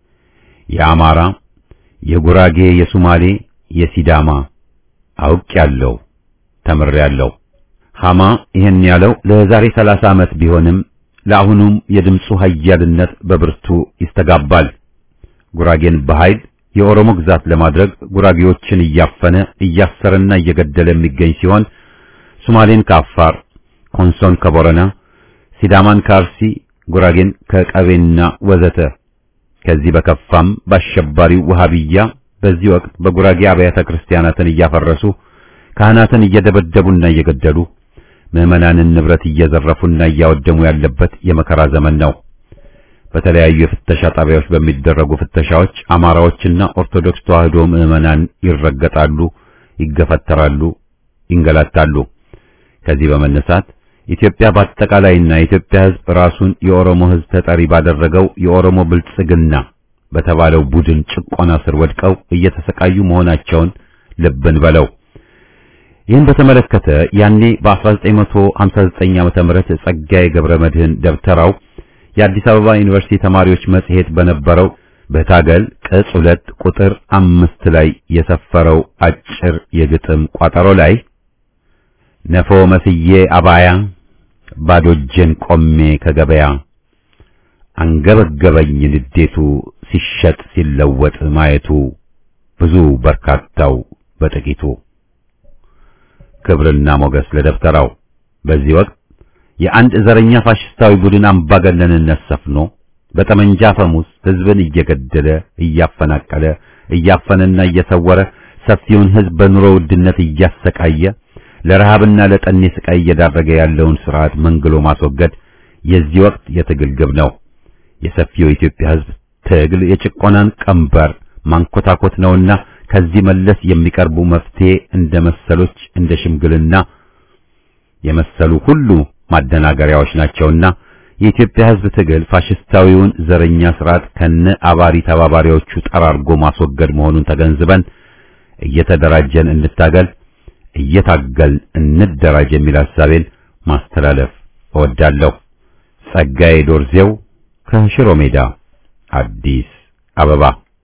[SPEAKER 3] የአማራ የጉራጌ የሱማሌ የሲዳማ አውቄያለሁ ተምሬያለሁ። ሐማ ይህን ያለው ለዛሬ ሰላሳ ዓመት ቢሆንም ለአሁኑም የድምፁ ኃያልነት በብርቱ ይስተጋባል። ጉራጌን በኃይል የኦሮሞ ግዛት ለማድረግ ጉራጌዎችን እያፈነ እያሰረና እየገደለ የሚገኝ ሲሆን ሶማሌን ከአፋር፣ ኮንሶን ከቦረና፣ ሲዳማን ከአርሲ፣ ጉራጌን ከቀቤና ወዘተ ከዚህ በከፋም በአሸባሪው ወሃቢያ በዚህ ወቅት በጉራጌ አብያተ ክርስቲያናትን እያፈረሱ ካህናትን እየደበደቡና እየገደሉ ምዕመናንን ንብረት እየዘረፉና እያወደሙ ያለበት የመከራ ዘመን ነው። በተለያዩ የፍተሻ ጣቢያዎች በሚደረጉ ፍተሻዎች አማራዎችና ኦርቶዶክስ ተዋሕዶ ምዕመናን ይረገጣሉ፣ ይገፈተራሉ፣ ይንገላታሉ። ከዚህ በመነሳት ኢትዮጵያ በአጠቃላይና የኢትዮጵያ ሕዝብ ራሱን የኦሮሞ ሕዝብ ተጠሪ ባደረገው የኦሮሞ ብልጽግና በተባለው ቡድን ጭቆና ስር ወድቀው እየተሰቃዩ መሆናቸውን ልብን በለው። ይህን በተመለከተ ያኔ በ1959 ዓመተ ምህረት ጸጋዬ ገብረ መድህን ደብተራው የአዲስ አበባ ዩኒቨርሲቲ ተማሪዎች መጽሔት በነበረው በታገል ቅጽ ሁለት ቁጥር አምስት ላይ የሰፈረው አጭር የግጥም ቋጠሮ ላይ ነፎ መስዬ አባያ ባዶ እጄን ቆሜ ከገበያ አንገበገበኝ ንዴቱ ሲሸጥ ሲለወጥ ማየቱ ብዙ በርካታው በጥቂቱ ክብርና ሞገስ ለደብተራው በዚህ ወቅት የአንድ ዘረኛ ፋሽስታዊ ቡድን አምባገነንነት ሰፍኖ በጠመንጃ ፈሙስ ሕዝብን እየገደለ እያፈናቀለ እያፈነና እየሰወረ ሰፊውን ሕዝብ በኑሮ ውድነት እያሰቃየ ለረሃብና ለጠኔ ስቃይ እየዳረገ ያለውን ስርዓት መንግሎ ማስወገድ የዚህ ወቅት የትግል ግብ ነው። የሰፊው የኢትዮጵያ ሕዝብ ትግል የጭቆናን ቀንበር ማንኮታኮት ነውና ከዚህ መለስ የሚቀርቡ መፍትሄ እንደ መሰሎች እንደ ሽምግልና የመሰሉ ሁሉ ማደናገሪያዎች ናቸውና የኢትዮጵያ ሕዝብ ትግል ፋሽስታዊውን ዘረኛ ስርዓት ከነ አባሪ ተባባሪዎቹ ጠራርጎ ማስወገድ መሆኑን ተገንዝበን እየተደራጀን እንታገል፣ እየታገል እንደራጅ የሚል ሐሳቤን ማስተላለፍ እወዳለሁ። ጸጋዬ ዶርዜው ከሽሮ ሜዳ አዲስ አበባ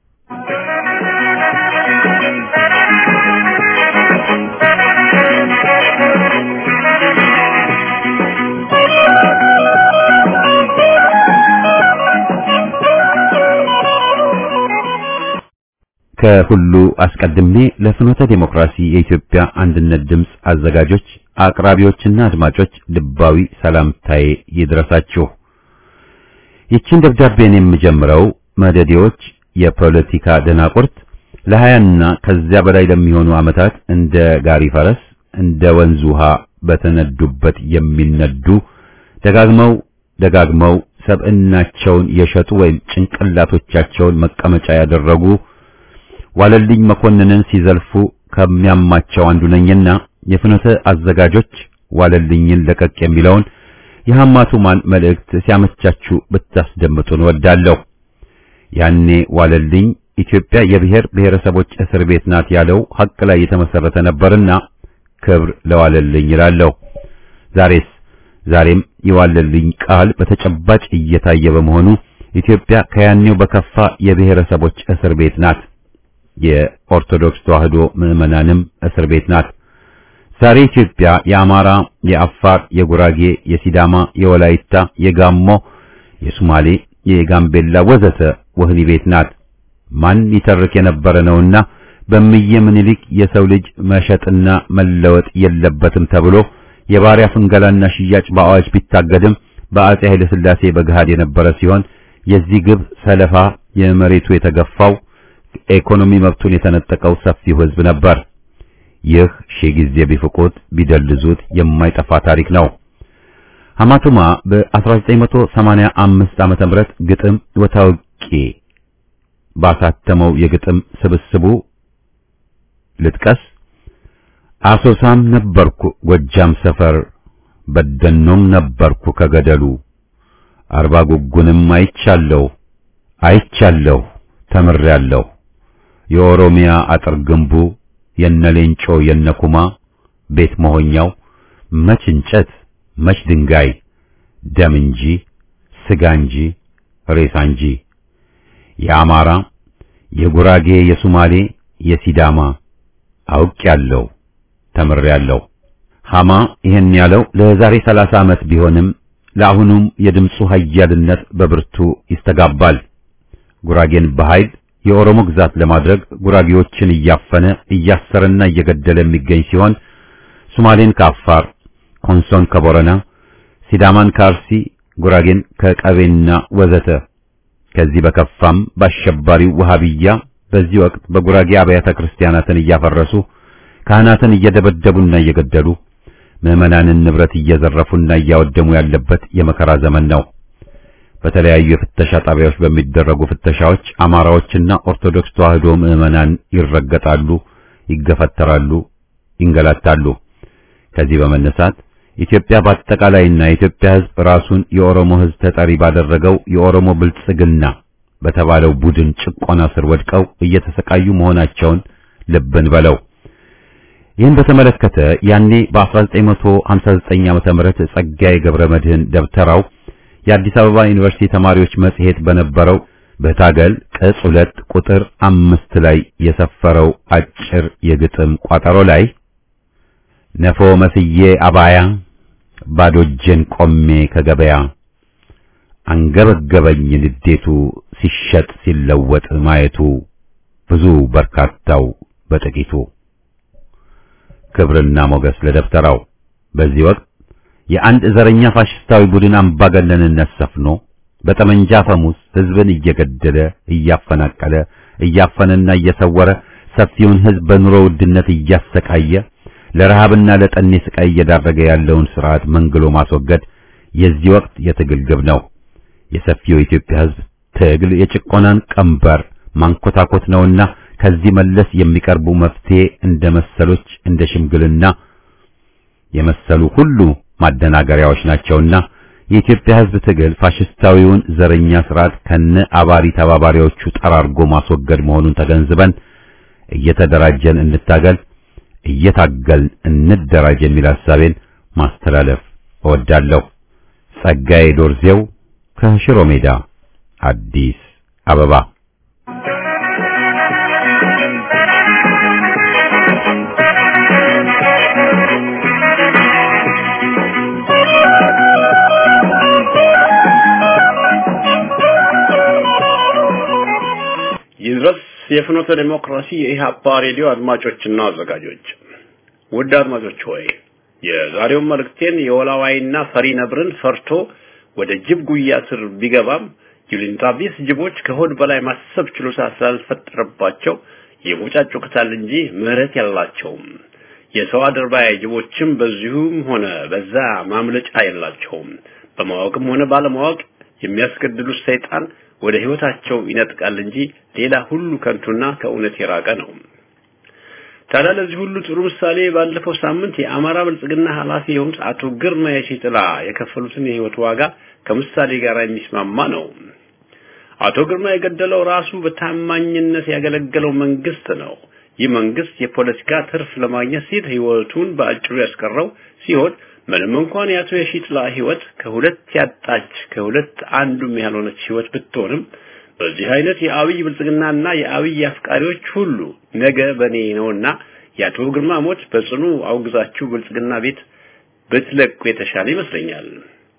[SPEAKER 3] ከሁሉ አስቀድሜ ለፍኖተ ዴሞክራሲ የኢትዮጵያ አንድነት ድምፅ አዘጋጆች፣ አቅራቢዎችና አድማጮች ልባዊ ሰላምታዬ ይድረሳችሁ። ይችን ደብዳቤን የምጀምረው መደዴዎች የፖለቲካ ደናቁርት ለሀያና ከዚያ በላይ ለሚሆኑ ዓመታት እንደ ጋሪ ፈረስ እንደ ወንዝ ውሃ በተነዱበት የሚነዱ ደጋግመው ደጋግመው ሰብዕናቸውን የሸጡ ወይም ጭንቅላቶቻቸውን መቀመጫ ያደረጉ ዋለልኝ መኮንንን ሲዘልፉ ከሚያማቸው አንዱ ነኝና የፍኖተ አዘጋጆች ዋለልኝን ለቀቅ የሚለውን የሐማቱማን መልእክት ሲያመቻችሁ ብታስደምጡን ወዳለሁ። ያኔ ዋለልኝ ኢትዮጵያ የብሔር ብሔረሰቦች እስር ቤት ናት ያለው ሐቅ ላይ የተመሰረተ ነበርና ክብር ለዋለልኝ ይላለሁ። ዛሬስ ዛሬም የዋለልኝ ቃል በተጨባጭ እየታየ በመሆኑ ኢትዮጵያ ከያኔው በከፋ የብሔረሰቦች እስር ቤት ናት። የኦርቶዶክስ ተዋህዶ ምዕመናንም እስር ቤት ናት። ዛሬ ኢትዮጵያ የአማራ፣ የአፋር፣ የጉራጌ፣ የሲዳማ፣ የወላይታ፣ የጋሞ፣ የሶማሌ፣ የጋምቤላ ወዘተ ወህኒ ቤት ናት። ማን ይተርክ የነበረ ነውና በእምዬ ምኒልክ የሰው ልጅ መሸጥና መለወጥ የለበትም ተብሎ የባሪያ ፍንገላና ሽያጭ በአዋጅ ቢታገድም በአጼ ኃይለ ሥላሴ በገሃድ የነበረ ሲሆን የዚህ ግብ ሰለፋ የመሬቱ የተገፋው ኢኮኖሚ መብቱን የተነጠቀው ሰፊው ሕዝብ ነበር። ይህ ሺህ ጊዜ ቢፍቁት ቢደልዙት የማይጠፋ ታሪክ ነው። ሐማቱማ በ1985 ዓመተ ምህረት ግጥም ወታውቂ ባሳተመው የግጥም ስብስቡ ልጥቀስ። አሶሳም ነበርኩ ጎጃም ሰፈር በደኖም ነበርኩ ከገደሉ አርባ ጉጉንም አይቻለሁ አይቻለሁ ተምሬያለሁ የኦሮሚያ አጥር ግንቡ የነሌንጮ የነኩማ ቤት መሆኛው መች እንጨት መች ድንጋይ ደም እንጂ ስጋ እንጂ ሬሳ እንጂ የአማራ የጉራጌ የሱማሌ የሲዳማ አውቄያለሁ ተምሬያለሁ። ሐማ ይህን ያለው ለዛሬ ሰላሳ ዓመት ቢሆንም ለአሁኑም የድምፁ ኃያልነት በብርቱ ይስተጋባል። ጉራጌን በኃይል የኦሮሞ ግዛት ለማድረግ ጉራጌዎችን እያፈነ እያሰረና እየገደለ የሚገኝ ሲሆን ሶማሌን ከአፋር፣ ኮንሶን ከቦረና፣ ሲዳማን ከአርሲ፣ ጉራጌን ከቀቤና ወዘተ ከዚህ በከፋም በአሸባሪው ወሃቢያ በዚህ ወቅት በጉራጌ አብያተ ክርስቲያናትን እያፈረሱ ካህናትን እየደበደቡና እየገደሉ ምዕመናንን ንብረት እየዘረፉና እያወደሙ ያለበት የመከራ ዘመን ነው። በተለያዩ የፍተሻ ጣቢያዎች በሚደረጉ ፍተሻዎች አማራዎችና ኦርቶዶክስ ተዋህዶ ምዕመናን ይረገጣሉ፣ ይገፈተራሉ፣ ይንገላታሉ። ከዚህ በመነሳት ኢትዮጵያ በአጠቃላይና የኢትዮጵያ ሕዝብ ራሱን የኦሮሞ ሕዝብ ተጠሪ ባደረገው የኦሮሞ ብልጽግና በተባለው ቡድን ጭቆና ስር ወድቀው እየተሰቃዩ መሆናቸውን ልብን በለው። ይህን በተመለከተ ያኔ በ1959 ዓመተ ምህረት ጸጋዬ ገብረ መድህን ደብተራው የአዲስ አበባ ዩኒቨርሲቲ ተማሪዎች መጽሔት በነበረው በታገል ቅጽ ሁለት ቁጥር አምስት ላይ የሰፈረው አጭር የግጥም ቋጠሮ ላይ ነፎ መስዬ አባያ ባዶ እጄን ቆሜ ከገበያ አንገበገበኝ ንዴቱ ሲሸጥ ሲለወጥ ማየቱ ብዙ በርካታው በጥቂቱ ክብርና ሞገስ ለደብተራው በዚህ ወቅት የአንድ ዘረኛ ፋሽስታዊ ቡድን አምባገነንነት ሰፍኖ በጠመንጃ ፈሙስ ሕዝብን እየገደለ እያፈናቀለ እያፈነና እየሰወረ ሰፊውን ሕዝብ በኑሮ ውድነት እያሰቃየ ለረሃብና ለጠኔ ስቃይ እየዳረገ ያለውን ስርዓት መንግሎ ማስወገድ የዚህ ወቅት የትግል ግብ ነው። የሰፊው የኢትዮጵያ ሕዝብ ትግል የጭቆናን ቀንበር ማንኮታኮት ነውና ከዚህ መለስ የሚቀርቡ መፍትሄ እንደ መሰሎች እንደ ሽምግልና የመሰሉ ሁሉ ማደናገሪያዎች ናቸውና የኢትዮጵያ ሕዝብ ትግል ፋሽስታዊውን ዘረኛ ስርዓት ከነ አባሪ ተባባሪዎቹ ጠራርጎ ማስወገድ መሆኑን ተገንዝበን እየተደራጀን እንታገል፣ እየታገልን እንደራጅ የሚል ሐሳቤን ማስተላለፍ እወዳለሁ። ጸጋዬ ዶርዜው ከሽሮ ሜዳ አዲስ አበባ
[SPEAKER 5] ይድረስ የፍኖተ ዲሞክራሲ የኢህአፓ ሬዲዮ አድማጮችና አዘጋጆች ውድ አድማጮች ሆይ የዛሬውን መልእክቴን የወላዋይና ፈሪ ነብርን ፈርቶ ወደ ጅብ ጉያ ስር ቢገባም ዩሊንታ ቢስ ጅቦች ከሆድ በላይ ማሰብ ችሎታ ስላልፈጠረባቸው ይቦጫጩክታል እንጂ ምህረት ያላቸውም። የሰው አድርባይ ጅቦችም በዚሁም ሆነ በዛ ማምለጫ የላቸውም። በማወቅም ሆነ ባለማወቅ የሚያስገድሉት ሰይጣን ወደ ህይወታቸው ይነጥቃል እንጂ ሌላ ሁሉ ከንቱና ከእውነት የራቀ ነው። ታዲያ ለዚህ ሁሉ ጥሩ ምሳሌ ባለፈው ሳምንት የአማራ ብልጽግና ኃላፊ የሆኑት አቶ ግርማ የሺጥላ የከፈሉትን የህይወት ዋጋ ከምሳሌ ጋር የሚስማማ ነው። አቶ ግርማ የገደለው ራሱ በታማኝነት ያገለገለው መንግስት ነው። ይህ መንግስት የፖለቲካ ትርፍ ለማግኘት ሲል ህይወቱን በአጭሩ ያስቀረው ሲሆን ምንም እንኳን የአቶ የሺጥላ ህይወት ከሁለት ያጣች ከሁለት አንዱም ያልሆነች ህይወት ብትሆንም በዚህ አይነት የአብይ ብልጽግናና የአብይ አፍቃሪዎች ሁሉ ነገ በኔ ነውና የአቶ ግርማ ሞት በጽኑ አውግዛችሁ ብልጽግና ቤት ብትለቁ የተሻለ ይመስለኛል።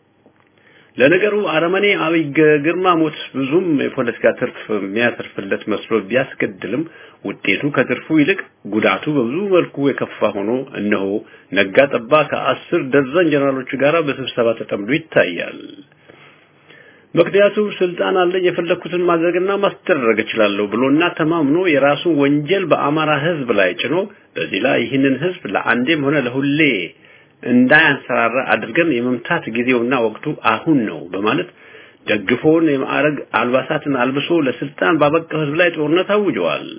[SPEAKER 5] ለነገሩ አረመኔ አብይ ግርማ ሞት ብዙም የፖለቲካ ትርፍ የሚያተርፍለት መስሎ ቢያስገድልም ውጤቱ ከትርፉ ይልቅ ጉዳቱ በብዙ መልኩ የከፋ ሆኖ እነሆ ነጋ ጠባ ከአስር ደርዘን ጀነራሎቹ ጋር በስብሰባ ተጠምዶ ይታያል። ምክንያቱም ስልጣን አለኝ የፈለኩትን ማድረግና ማስደረግ እችላለሁ ብሎና ተማምኖ የራሱን ወንጀል በአማራ ህዝብ ላይ ጭኖ በዚህ ላይ ይህንን ህዝብ ለአንዴም ሆነ ለሁሌ እንዳያንሰራራ አድርገን የመምታት ጊዜውና ወቅቱ አሁን ነው በማለት ደግፎን የማዕረግ አልባሳትን አልብሶ ለስልጣን ባበቃው ህዝብ ላይ ጦርነት አውጀዋል።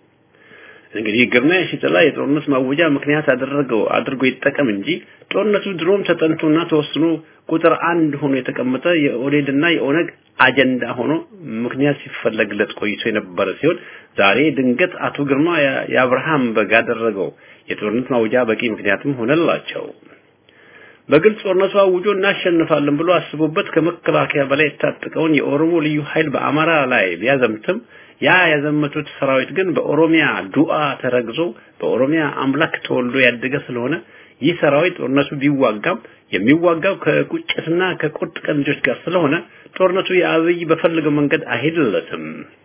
[SPEAKER 5] እንግዲህ ግርማ የሺጥላ የጦርነት ማወጃ ምክንያት አደረገው አድርጎ ይጠቀም እንጂ ጦርነቱ ድሮም ተጠንቶና ተወስኖ ቁጥር አንድ ሆኖ የተቀመጠ የኦዴድና የኦነግ አጀንዳ ሆኖ ምክንያት ሲፈለግለት ቆይቶ የነበረ ሲሆን ዛሬ ድንገት አቶ ግርማ የአብርሃም በግ ያደረገው የጦርነት ማውጃ በቂ ምክንያትም ሆነላቸው። በግልጽ ጦርነቱ አውጆ እናሸንፋለን ብሎ አስቦበት ከመከላከያ በላይ የታጠቀውን የኦሮሞ ልዩ ኃይል በአማራ ላይ ቢያዘምትም ያ ያዘመቱት ሰራዊት ግን በኦሮሚያ ዱአ ተረግዞ በኦሮሚያ አምላክ ተወልዶ ያደገ ስለሆነ ይህ ሰራዊት ጦርነቱ ቢዋጋም የሚዋጋው ከቁጭትና ከቁርጥ ቀን ልጆች ጋር ስለሆነ ጦርነቱ የአብይ በፈለገው መንገድ አይሄድለትም።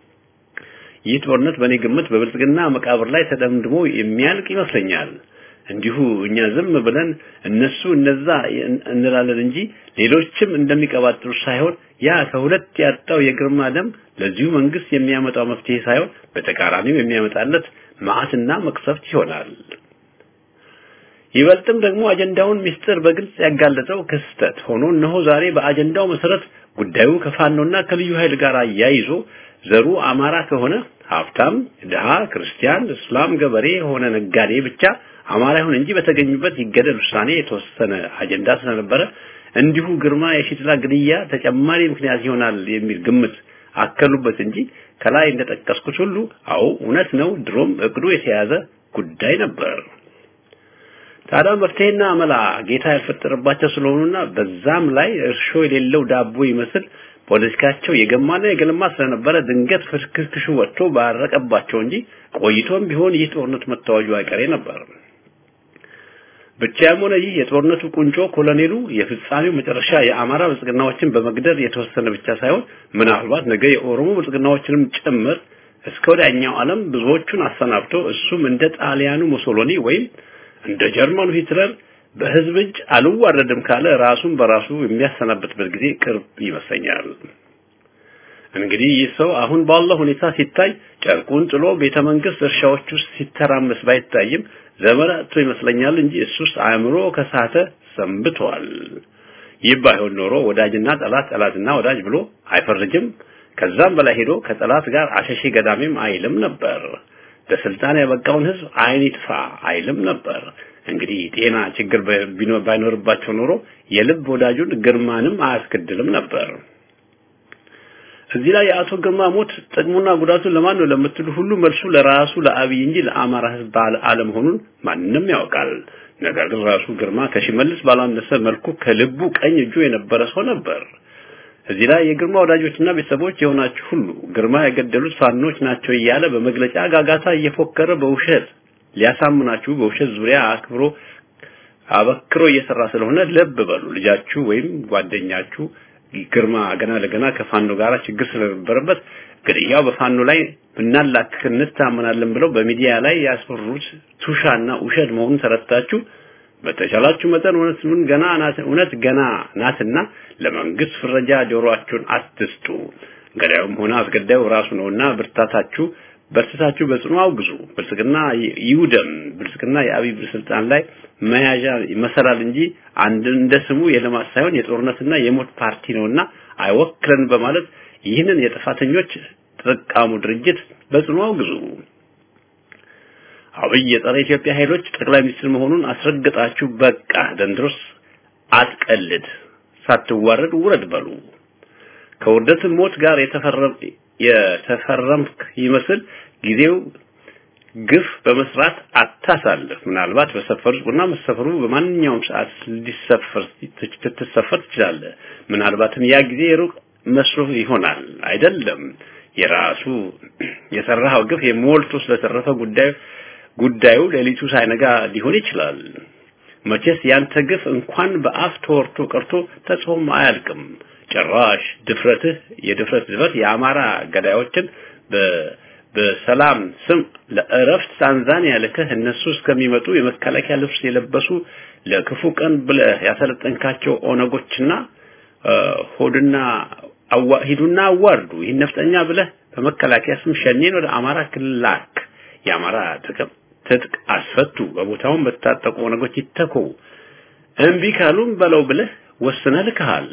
[SPEAKER 5] ይህ ጦርነት በእኔ ግምት በብልጽግና መቃብር ላይ ተደምድሞ የሚያልቅ ይመስለኛል። እንዲሁ እኛ ዝም ብለን እነሱ እነዛ እንላለን እንጂ ሌሎችም እንደሚቀባጥሩ ሳይሆን ያ ከሁለት ያጣው የግርማ ደም ለዚሁ መንግስት የሚያመጣው መፍትሄ ሳይሆን በተቃራኒው የሚያመጣለት መዓትና መቅሰፍት ይሆናል። ይበልጥም ደግሞ አጀንዳውን ሚስጥር በግልጽ ያጋለጠው ክስተት ሆኖ እነሆ ዛሬ በአጀንዳው መሰረት ጉዳዩ ከፋኖና ከልዩ ኃይል ጋር አያይዞ ዘሩ አማራ ከሆነ ሀብታም፣ ድሃ፣ ክርስቲያን፣ እስላም፣ ገበሬ የሆነ ነጋዴ ብቻ አማራ ይሁን እንጂ በተገኙበት ይገደል ውሳኔ የተወሰነ አጀንዳ ስለነበረ እንዲሁ ግርማ የሺጥላ ግድያ ተጨማሪ ምክንያት ይሆናል የሚል ግምት አከሉበት እንጂ ከላይ እንደጠቀስኩት ሁሉ አዎ እውነት ነው፣ ድሮም እቅዱ የተያዘ ጉዳይ ነበር። ታዲያ መፍትሄና አመላ ጌታ ያልፈጠረባቸው ስለሆኑና በዛም ላይ እርሾ የሌለው ዳቦ ይመስል ፖለቲካቸው የገማና የገለማ ስለነበረ ድንገት ፍርክክሹ ወጥቶ ባረቀባቸው እንጂ ቆይቶም ቢሆን ይህ ጦርነት መታወጁ አይቀሬ ነበር። ብቻም ሆነ ይህ የጦርነቱ ቁንጮ ኮሎኔሉ የፍጻሜው መጨረሻ የአማራ ብልጽግናዎችን በመግደል የተወሰነ ብቻ ሳይሆን ምናልባት ነገ የኦሮሞ ብልጽግናዎችንም ጭምር እስከ ወዲያኛው ዓለም ብዙዎቹን አሰናብቶ እሱም እንደ ጣሊያኑ ሙሶሎኒ ወይም እንደ ጀርመኑ ሂትለር በህዝብ እጅ አልዋረድም ካለ ራሱን በራሱ የሚያሰናብትበት ጊዜ ቅርብ ይመስለኛል። እንግዲህ ይህ ሰው አሁን ባለው ሁኔታ ሲታይ ጨርቁን ጥሎ ቤተ መንግስት እርሻዎች ውስጥ ሲተራመስ ባይታይም ዘመናቱ ይመስለኛል እንጂ እሱስ አእምሮ ከሳተ ሰንብቷል። ይህ ባይሆን ኖሮ ወዳጅና ጠላት ጠላትና ወዳጅ ብሎ አይፈርጅም። ከዛም በላይ ሄዶ ከጠላት ጋር አሸሼ ገዳሜም አይልም ነበር። ለስልጣን ያበቃውን ህዝብ አይን ይጥፋ አይልም ነበር። እንግዲህ ጤና ችግር ባይኖርባቸው ኖሮ የልብ ወዳጁን ግርማንም አያስገድልም ነበር። እዚህ ላይ የአቶ ግርማ ሞት ጥቅሙና ጉዳቱ ለማን ነው ለምትሉ ሁሉ መልሱ ለራሱ ለአብይ እንጂ ለአማራ ህዝብ አለመሆኑን ማንም ያውቃል። ነገር ግን ራሱ ግርማ ከሽመልስ ባላነሰ መልኩ ከልቡ ቀኝ እጁ የነበረ ሰው ነበር። እዚህ ላይ የግርማ ወዳጆችና ቤተሰቦች የሆናችሁ ሁሉ ግርማ የገደሉት ፋኖች ናቸው እያለ በመግለጫ ጋጋታ እየፎከረ በውሸት ሊያሳምናችሁ በውሸት ዙሪያ አክብሮ አበክሮ እየሰራ ስለሆነ ለብ በሉ። ልጃችሁ ወይም ጓደኛችሁ ግርማ ገና ለገና ከፋኖ ጋር ችግር ስለነበረበት ግድያው በፋኖ ላይ ብናላክክ እንታመናለን ብለው በሚዲያ ላይ ያስፈሩት ቱሻና ውሸት መሆኑን ተረድታችሁ በተቻላችሁ መጠን እውነቱን ገና ናት እውነት ገና ናትና ለመንግስት ፍረጃ ጆሮአችሁን አትስጡ። ገዳዩም ሆነ አስገዳዩ ራሱ ነውና ብርታታችሁ በርትታችሁ በጽኑ አውግዙ። ብልጽግና ይውደም። ብልጽግና የአብይ ስልጣን ላይ መያዣ መሰላል እንጂ አንድ እንደ ስሙ የልማት ሳይሆን የጦርነትና የሞት ፓርቲ ነውና አይወክለን በማለት ይህንን የጥፋተኞች ተጠቃሙ ድርጅት በጽኑ አውግዙ። አብይ የጸረ ኢትዮጵያ ኃይሎች ጠቅላይ ሚኒስትር መሆኑን አስረግጣችሁ በቃ ደንድሮስ አትቀልድ፣ ሳትዋረድ ውረድ በሉ። ከውርደት ሞት ጋር የተፈረም የተፈረምክ ይመስል ጊዜው ግፍ በመስራት አታሳልፍ። ምናልባት በሰፈሩ እና መሰፈሩ በማንኛውም ሰዓት ሊሰፈር ትሰፈር ትችላለህ። ምናልባትም ያ ጊዜ ሩቅ መስሎ ይሆናል። አይደለም የራሱ የሰራው ግፍ የሞልቶ ስለተረፈ ጉዳዩ ጉዳዩ ሌሊቱ ሳይነጋ ሊሆን ይችላል። መቼስ ያንተ ግፍ እንኳን በአፍ ተወርቶ ቀርቶ ተጽፎም አያልቅም። ጭራሽ ድፍረትህ የድፍረት ድፍረት የአማራ ገዳዮችን በሰላም ስም ለእረፍት ታንዛኒያ ልከህ እነሱ እስከሚመጡ የመከላከያ ልብስ የለበሱ ለክፉ ቀን ብለህ ያሰለጠንካቸው ኦነጎችና ሆድና ሂዱና አዋርዱ ይህን ነፍጠኛ ብለህ በመከላከያ ስም ሸኔን ወደ አማራ ክልል ላክ። የአማራ ጥቅም ትጥቅ አስፈቱ፣ በቦታውን በታጠቁ ኦነጎች ይተኩ። እምቢ ካሉም በለው ብለህ ወስነህ ልከሃል።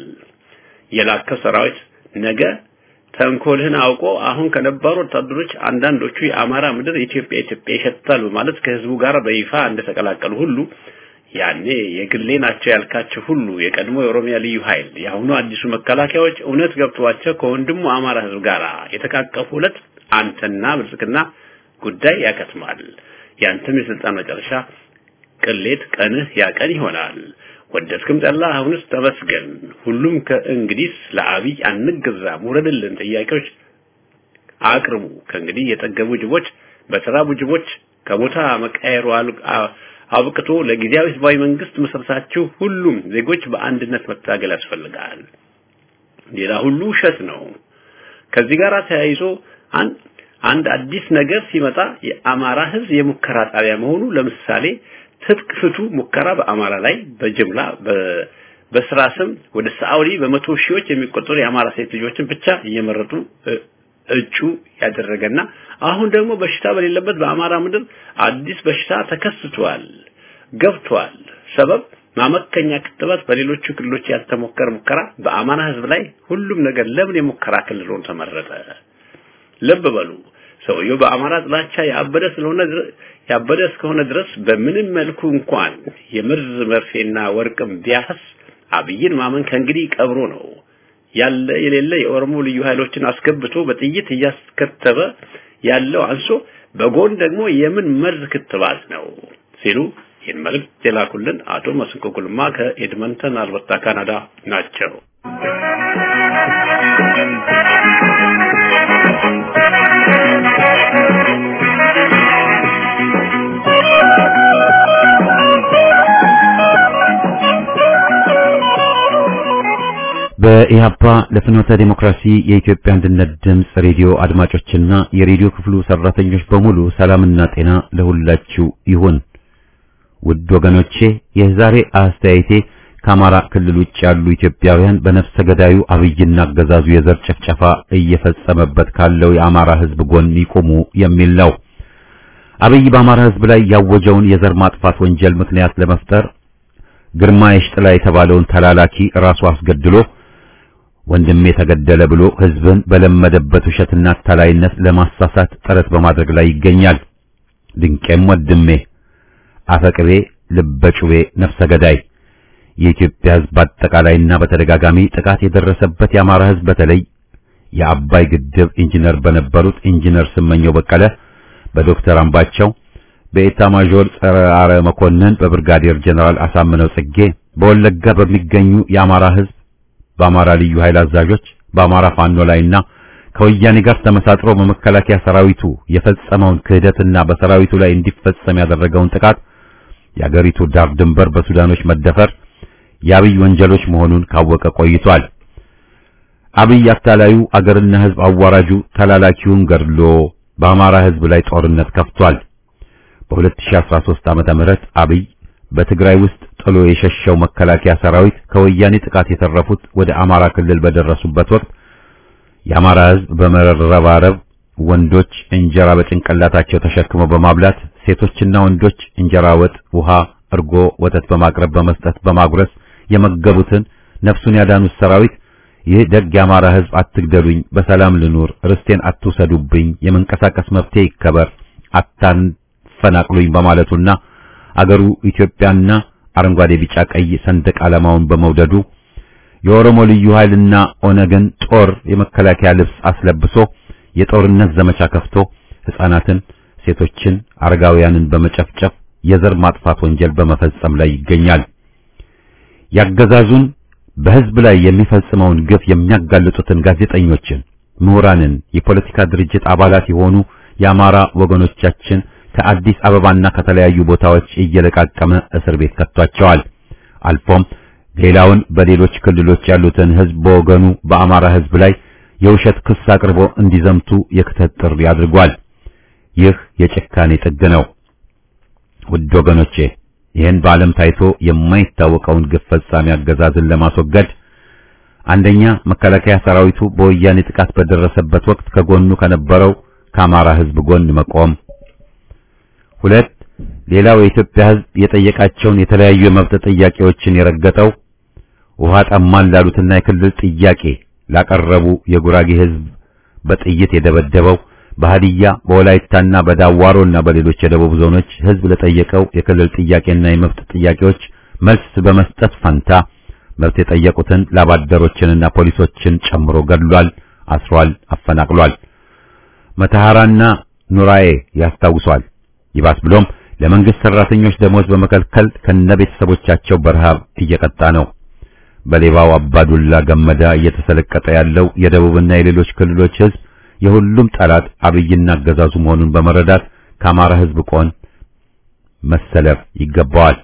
[SPEAKER 5] የላከው ሰራዊት ነገ ተንኮልህን አውቆ አሁን ከነባሩ ወታደሮች አንዳንዶቹ የአማራ ምድር ኢትዮጵያ ኢትዮጵያ ይሸታል በማለት ከህዝቡ ጋር በይፋ እንደተቀላቀሉ ሁሉ ያኔ የግሌ ናቸው ያልካቸው ሁሉ የቀድሞ የኦሮሚያ ልዩ ኃይል የአሁኑ አዲሱ መከላከያዎች እውነት ገብቷቸው ከወንድሙ አማራ ህዝብ ጋር የተቃቀፉ ዕለት አንተና ብልጽግና ጉዳይ ያከትማል። ያንተም የስልጣን መጨረሻ ቅሌት ቀንህ ያቀን ይሆናል። ወደድክም ጠላ አሁንስ ተመስገን። ሁሉም ከእንግዲህ ለአብይ አንገዛም ውረድልን ጥያቄዎች አቅርቡ። ከእንግዲህ የጠገቡ ጅቦች በተራቡ ጅቦች ከቦታ መቀየሩ አብቅቶ ለጊዜያዊ ህዝባዊ መንግስት መስረታችሁ ሁሉም ዜጎች በአንድነት መታገል ያስፈልጋል። ሌላ ሁሉ ውሸት ነው። ከዚህ ጋር ተያይዞ አንድ አንድ አዲስ ነገር ሲመጣ የአማራ ህዝብ የሙከራ ጣቢያ መሆኑ ለምሳሌ ትጥቅ ፍቱ ሙከራ በአማራ ላይ በጅምላ በስራ ስም ወደ ሳውዲ በመቶ ሺዎች የሚቆጠሩ የአማራ ሴት ልጆችን ብቻ እየመረጡ እጩ ያደረገና አሁን ደግሞ በሽታ በሌለበት በአማራ ምድር አዲስ በሽታ ተከስቷል ገብቷል። ሰበብ ማመከኛ ክትባት በሌሎቹ ክልሎች ያልተሞከረ ሙከራ በአማራ ህዝብ ላይ ሁሉም ነገር ለምን የሙከራ ክልል ሆኖ ተመረጠ? ልብ በሉ። ሰውየው በአማራ ጥላቻ ያበደ ስለሆነ ያበደ እስከሆነ ድረስ በምንም መልኩ እንኳን የምርዝ መርፌና ወርቅም ቢያፈስ አብይን ማመን ከእንግዲህ ቀብሮ ነው። ያለ የሌለ የኦሮሞ ልዩ ኃይሎችን አስገብቶ በጥይት እያስከተበ ያለው አንሶ በጎን ደግሞ የምን መርዝ ክትባት ነው ሲሉ ይህን መልእክት የላኩልን አቶ መስንቆ ጉልማ ከኤድመንተን አልበርታ ካናዳ ናቸው።
[SPEAKER 3] በኢህአፓ ለፍኖተ ዲሞክራሲ የኢትዮጵያ አንድነት ድምፅ ሬዲዮ አድማጮችና የሬዲዮ ክፍሉ ሰራተኞች በሙሉ ሰላምና ጤና ለሁላችሁ ይሁን። ውድ ወገኖቼ የዛሬ አስተያየቴ ከአማራ ክልል ውጭ ያሉ ኢትዮጵያውያን በነፍሰ ገዳዩ አብይና አገዛዙ የዘር ጭፍጨፋ እየፈጸመበት ካለው የአማራ ሕዝብ ጎን ይቆሙ የሚል ነው። አብይ በአማራ ሕዝብ ላይ ያወጀውን የዘር ማጥፋት ወንጀል ምክንያት ለመፍጠር ግርማ የሽጥላ የተባለውን ተላላኪ ራሱ አስገድሎ ወንድሜ ተገደለ ብሎ ሕዝብን በለመደበት ውሸትና አታላይነት ለማሳሳት ጥረት በማድረግ ላይ ይገኛል። ድንቄም ወንድሜ አፈቅቤ ልበጩቤ ነፍሰ ገዳይ የኢትዮጵያ ሕዝብ በአጠቃላይና በተደጋጋሚ ጥቃት የደረሰበት የአማራ ሕዝብ በተለይ የአባይ ግድብ ኢንጂነር በነበሩት ኢንጂነር ስመኘው በቀለ፣ በዶክተር አምባቸው፣ በኤታ ማዦር ጸረ አረ መኮንን በብርጋዴር ጀነራል አሳምነው ጽጌ በወለጋ በሚገኙ የአማራ ህዝብ በአማራ ልዩ ኃይል አዛዦች በአማራ ፋኖ ላይና ከወያኔ ጋር ተመሳጥሮ በመከላከያ ሰራዊቱ የፈጸመውን ክህደትና በሰራዊቱ ላይ እንዲፈጸም ያደረገውን ጥቃት የአገሪቱ ዳር ድንበር በሱዳኖች መደፈር የአብይ ወንጀሎች መሆኑን ካወቀ ቆይቷል። አብይ አታላዩ አገርና ህዝብ አዋራጁ ተላላኪውን ገድሎ በአማራ ህዝብ ላይ ጦርነት ከፍቷል። በ2013 ዓመተ ምህረት አብይ በትግራይ ውስጥ ጥሎ የሸሸው መከላከያ ሰራዊት ከወያኔ ጥቃት የተረፉት ወደ አማራ ክልል በደረሱበት ወቅት የአማራ ህዝብ በመረባረብ ወንዶች እንጀራ በጭንቅላታቸው ተሸክመው በማብላት ሴቶችና ወንዶች እንጀራ፣ ወጥ፣ ውሃ፣ እርጎ፣ ወተት በማቅረብ በመስጠት በማጉረስ የመገቡትን ነፍሱን ያዳኑት ሰራዊት ይህ ደግ የአማራ ህዝብ አትግደሉኝ፣ በሰላም ልኑር፣ ርስቴን አትውሰዱብኝ፣ የመንቀሳቀስ መብቴ ይከበር፣ አታፈናቅሉኝ በማለቱና አገሩ ኢትዮጵያና አረንጓዴ፣ ቢጫ፣ ቀይ ሰንደቅ ዓላማውን በመውደዱ የኦሮሞ ልዩ ኃይልና ኦነግን ጦር የመከላከያ ልብስ አስለብሶ የጦርነት ዘመቻ ከፍቶ ሕፃናትን፣ ሴቶችን፣ አረጋውያንን በመጨፍጨፍ የዘር ማጥፋት ወንጀል በመፈጸም ላይ ይገኛል። ያገዛዙን በህዝብ ላይ የሚፈጽመውን ግፍ የሚያጋልጡትን ጋዜጠኞችን፣ ምሁራንን፣ የፖለቲካ ድርጅት አባላት የሆኑ የአማራ ወገኖቻችን ከአዲስ አበባና ከተለያዩ ቦታዎች እየለቃቀመ እስር ቤት ከቷቸዋል። አልፎም ሌላውን በሌሎች ክልሎች ያሉትን ህዝብ በወገኑ በአማራ ህዝብ ላይ የውሸት ክስ አቅርቦ እንዲዘምቱ የክተት ጥሪ አድርጓል። ይህ የጭካኔ ጥግ ነው። ውድ ወገኖቼ ይህን በዓለም ታይቶ የማይታወቀውን ግፍ ፈጻሚ አገዛዝን ለማስወገድ አንደኛ መከላከያ ሰራዊቱ በወያኔ ጥቃት በደረሰበት ወቅት ከጎኑ ከነበረው ከአማራ ህዝብ ጎን መቆም፣ ሁለት ሌላው የኢትዮጵያ ህዝብ የጠየቃቸውን የተለያዩ የመብት ጥያቄዎችን የረገጠው ውሃ ጠማን ላሉትና የክልል ጥያቄ ላቀረቡ የጉራጌ ህዝብ በጥይት የደበደበው በሃዲያ በወላይታና በዳዋሮና በሌሎች የደቡብ ዞኖች ህዝብ ለጠየቀው የክልል ጥያቄና የመብት ጥያቄዎች መልስ በመስጠት ፈንታ መብት የጠየቁትን ላባደሮችንና ፖሊሶችን ጨምሮ ገድሏል፣ አስሯል፣ አፈናቅሏል። መተሐራና ኑራኤ ያስታውሷል። ይባስ ብሎም ለመንግስት ሰራተኞች ደሞዝ በመከልከል ከነቤተሰቦቻቸው በረሃብ እየቀጣ ነው። በሌባው አባዱላ ገመዳ እየተሰለቀጠ ያለው የደቡብና የሌሎች ክልሎች ህዝብ የሁሉም ጠላት አብይና አገዛዙ መሆኑን በመረዳት ከአማራ ህዝብ ቆን መሰለፍ ይገባዋል።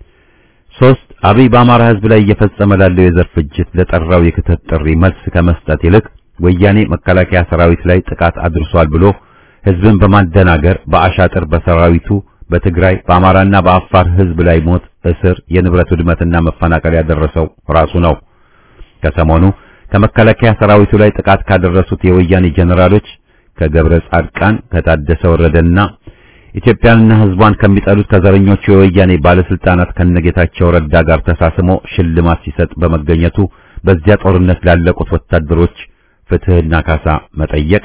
[SPEAKER 3] ሶስት አብይ በአማራ ህዝብ ላይ እየፈጸመ ላለው የዘር ፍጅት ለጠራው የክተት ጥሪ መልስ ከመስጠት ይልቅ ወያኔ መከላከያ ሰራዊት ላይ ጥቃት አድርሷል ብሎ ህዝብን በማደናገር በአሻጥር በሰራዊቱ በትግራይ በአማራና በአፋር ህዝብ ላይ ሞት፣ እስር፣ የንብረት ውድመትና መፈናቀል ያደረሰው ራሱ ነው። ከሰሞኑ ከመከላከያ ሰራዊቱ ላይ ጥቃት ካደረሱት የወያኔ ጀነራሎች ከገብረ ጻድቃን ከታደሰ ወረደና ኢትዮጵያንና ህዝቧን ከሚጠሉት ከዘረኞቹ የወያኔ ባለስልጣናት ከነጌታቸው ረዳ ጋር ተሳስሞ ሽልማት ሲሰጥ በመገኘቱ በዚያ ጦርነት ላለቁት ወታደሮች ፍትህና ካሳ መጠየቅ።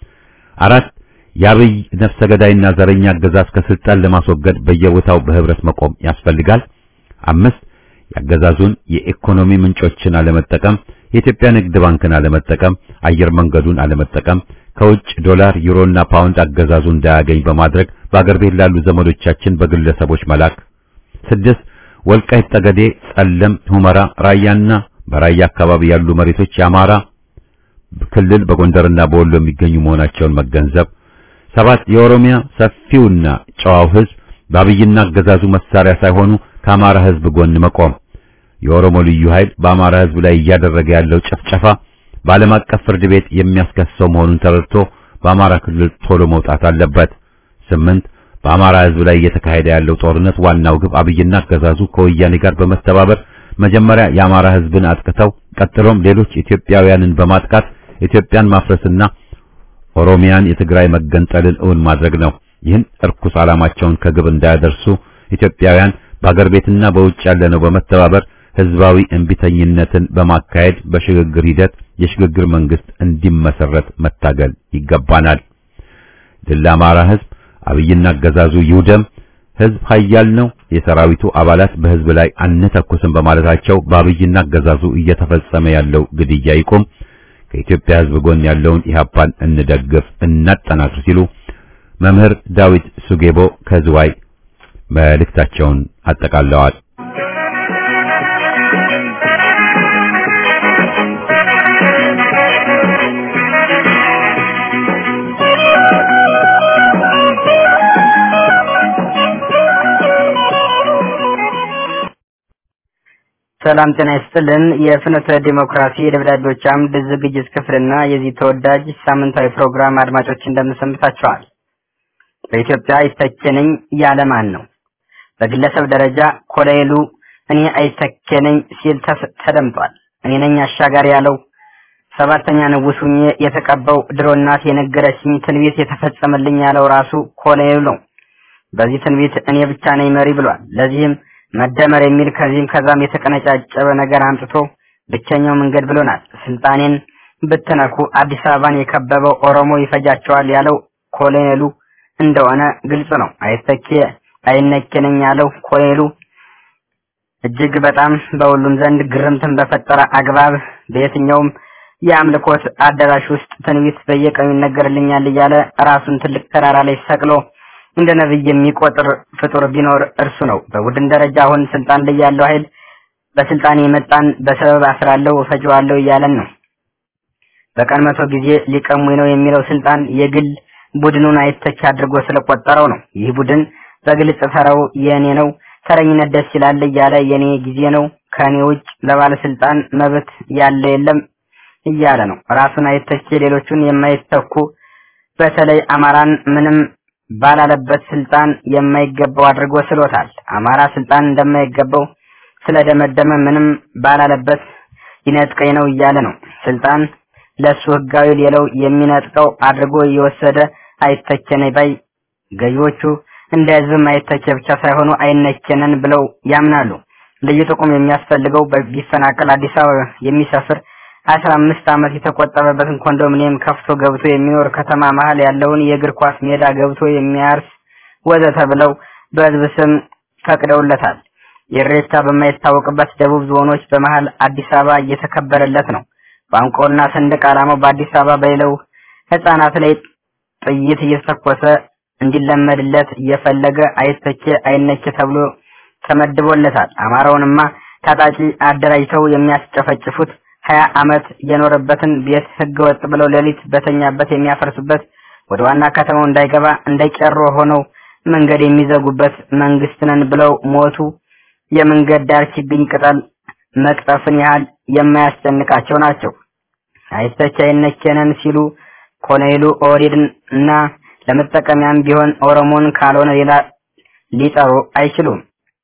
[SPEAKER 3] አራት የአብይ ነፍሰ ገዳይና ዘረኛ አገዛዝ ከስልጣን ለማስወገድ በየቦታው በህብረት መቆም ያስፈልጋል። አምስት የአገዛዙን የኢኮኖሚ ምንጮችን አለመጠቀም፣ የኢትዮጵያ ንግድ ባንክን አለመጠቀም፣ አየር መንገዱን አለመጠቀም፣ ከውጭ ዶላር፣ ዩሮና ፓውንድ አገዛዙ እንዳያገኝ በማድረግ በአገር ቤት ላሉ ዘመዶቻችን በግለሰቦች መላክ። ስድስት ወልቃይት ጠገዴ፣ ጸለም፣ ሁመራ፣ ራያና በራያ አካባቢ ያሉ መሬቶች የአማራ ክልል በጎንደርና በወሎ የሚገኙ መሆናቸውን መገንዘብ። ሰባት የኦሮሚያ ሰፊውና ጨዋው ህዝብ በአብይና አገዛዙ መሳሪያ ሳይሆኑ ከአማራ ህዝብ ጎን መቆም። የኦሮሞ ልዩ ኃይል በአማራ ህዝብ ላይ እያደረገ ያለው ጭፍጨፋ በዓለም አቀፍ ፍርድ ቤት የሚያስከሰው መሆኑን ተረድቶ በአማራ ክልል ቶሎ መውጣት አለበት። ስምንት በአማራ ህዝብ ላይ እየተካሄደ ያለው ጦርነት ዋናው ግብ አብይና አገዛዙ ከወያኔ ጋር በመተባበር መጀመሪያ የአማራ ህዝብን አጥቅተው ቀጥሎም ሌሎች ኢትዮጵያውያንን በማጥቃት ኢትዮጵያን ማፍረስና ኦሮሚያን የትግራይ መገንጠልን እውን ማድረግ ነው። ይህን እርኩስ ዓላማቸውን ከግብ እንዳያደርሱ ኢትዮጵያውያን በአገር ቤትና በውጭ ያለነው በመተባበር ህዝባዊ እንቢተኝነትን በማካሄድ በሽግግር ሂደት የሽግግር መንግስት እንዲመሰረት መታገል ይገባናል። ድል ለአማራ ህዝብ! አብይና አገዛዙ ይውደም! ህዝብ ኃያል ነው። የሰራዊቱ አባላት በህዝብ ላይ አንተኩስም በማለታቸው በአብይና አገዛዙ እየተፈጸመ ያለው ግድያ ይቁም። ከኢትዮጵያ ህዝብ ጎን ያለውን ኢህአፓን እንደግፍ፣ እናጠናክር ሲሉ መምህር ዳዊት ሱጌቦ ከዝዋይ መልእክታቸውን አጠቃለዋል።
[SPEAKER 4] ሰላም ጤና ይስጥልን። የፍኖተ ዲሞክራሲ የደብዳቤዎች አምድ ዝግጅት ክፍልና የዚህ ተወዳጅ ሳምንታዊ ፕሮግራም አድማጮች እንደምሰንብታችኋል። በኢትዮጵያ አይተኬነኝ ያለ ማን ነው? በግለሰብ ደረጃ ኮሎኔሉ እኔ አይተኬነኝ ሲል ተደምጧል። እኔ ነኝ አሻጋሪ ያለው ሰባተኛ ንጉሥ ሁኜ የተቀባው ድሮ እናት የነገረችኝ ትንቢት የተፈጸመልኝ ያለው ራሱ ኮሎኔሉ ነው። በዚህ ትንቢት እኔ ብቻ ነኝ መሪ ብሏል። ለዚህም መደመር የሚል ከዚህም ከዛም የተቀነጫጨበ ነገር አምጥቶ ብቸኛው መንገድ ብሎናል። ስልጣኔን ብትነኩ አዲስ አበባን የከበበው ኦሮሞ ይፈጃቸዋል ያለው ኮሎኔሉ እንደሆነ ግልጽ ነው። አይተኬ አይነኬነኝ ያለው ኮሎኔሉ እጅግ በጣም በሁሉም ዘንድ ግርምትን በፈጠረ አግባብ በየትኛውም የአምልኮት አዳራሽ ውስጥ ትንቢት በየቀኑ ይነገርልኛል እያለ ራሱን ትልቅ ተራራ ላይ ሰቅሎ እንደ ነብይ የሚቆጥር ፍጡር ቢኖር እርሱ ነው። በቡድን ደረጃ አሁን ስልጣን ላይ ያለው ኃይል በስልጣን የመጣን በሰበብ አስራለሁ እፈጀዋለሁ እያለን ነው። በቀን መቶ ጊዜ ሊቀሙኝ ነው የሚለው ስልጣን የግል ቡድኑን አይተች አድርጎ ስለቆጠረው ነው። ይህ ቡድን በግልጽ ተራው የእኔ ነው፣ ተረኝነት ደስ ይላል እያለ የኔ ጊዜ ነው፣ ከእኔ ውጭ ለባለስልጣን መብት ያለ የለም እያለ ነው። ራሱን አይተች ሌሎቹን የማይተኩ በተለይ አማራን ምንም ባላለበት ስልጣን የማይገባው አድርጎ ስሎታል። አማራ ስልጣን እንደማይገባው ስለደመደመ ምንም ባላለበት ይነጥቀኝ ነው እያለ ነው። ስልጣን ለሱ ህጋዊ ሌለው የሚነጥቀው አድርጎ እየወሰደ አይተቸነኝ ባይ ገዢዎቹ እንደ ህዝብም አይተቸ ብቻ ሳይሆኑ አይነቸነን ብለው ያምናሉ። ልዩ ጥቁም የሚያስፈልገው ቢፈናቀል አዲስ አበባ የሚሰፍር አስራ አምስት ዓመት የተቆጠበበትን ኮንዶሚኒየም ከፍቶ ገብቶ የሚኖር ከተማ መሀል ያለውን የእግር ኳስ ሜዳ ገብቶ የሚያርስ ወዘተ ብለው በህዝብ ስም ፈቅደውለታል። የኢሬቻ በማይታወቅበት ደቡብ ዞኖች በመሀል አዲስ አበባ እየተከበረለት ነው። ቋንቋውና ሰንደቅ ዓላማው በአዲስ አበባ በሌለው ህፃናት ላይ ጥይት እየተተኮሰ እንዲለመድለት እየፈለገ አይተቼ አይነቼ ተብሎ ተመድቦለታል። አማራውንማ ታጣቂ አደራጅተው የሚያስጨፈጭፉት ሀያ አመት የኖረበትን ቤት ህገ ወጥ ብለው ሌሊት በተኛበት የሚያፈርሱበት ወደ ዋና ከተማው እንዳይገባ እንዳይቀሩ ሆነው መንገድ የሚዘጉበት መንግስት ነን ብለው ሞቱ። የመንገድ ዳር ችግኝ ቅጠል መቅጠፍን ያህል የማያስጨንቃቸው ናቸው። አይተች አይነኬነን ሲሉ ኮሎኔሉ ኦህዴድን እና ለመጠቀሚያም ቢሆን ኦሮሞን ካልሆነ ሌላ ሊጠሩ አይችሉም።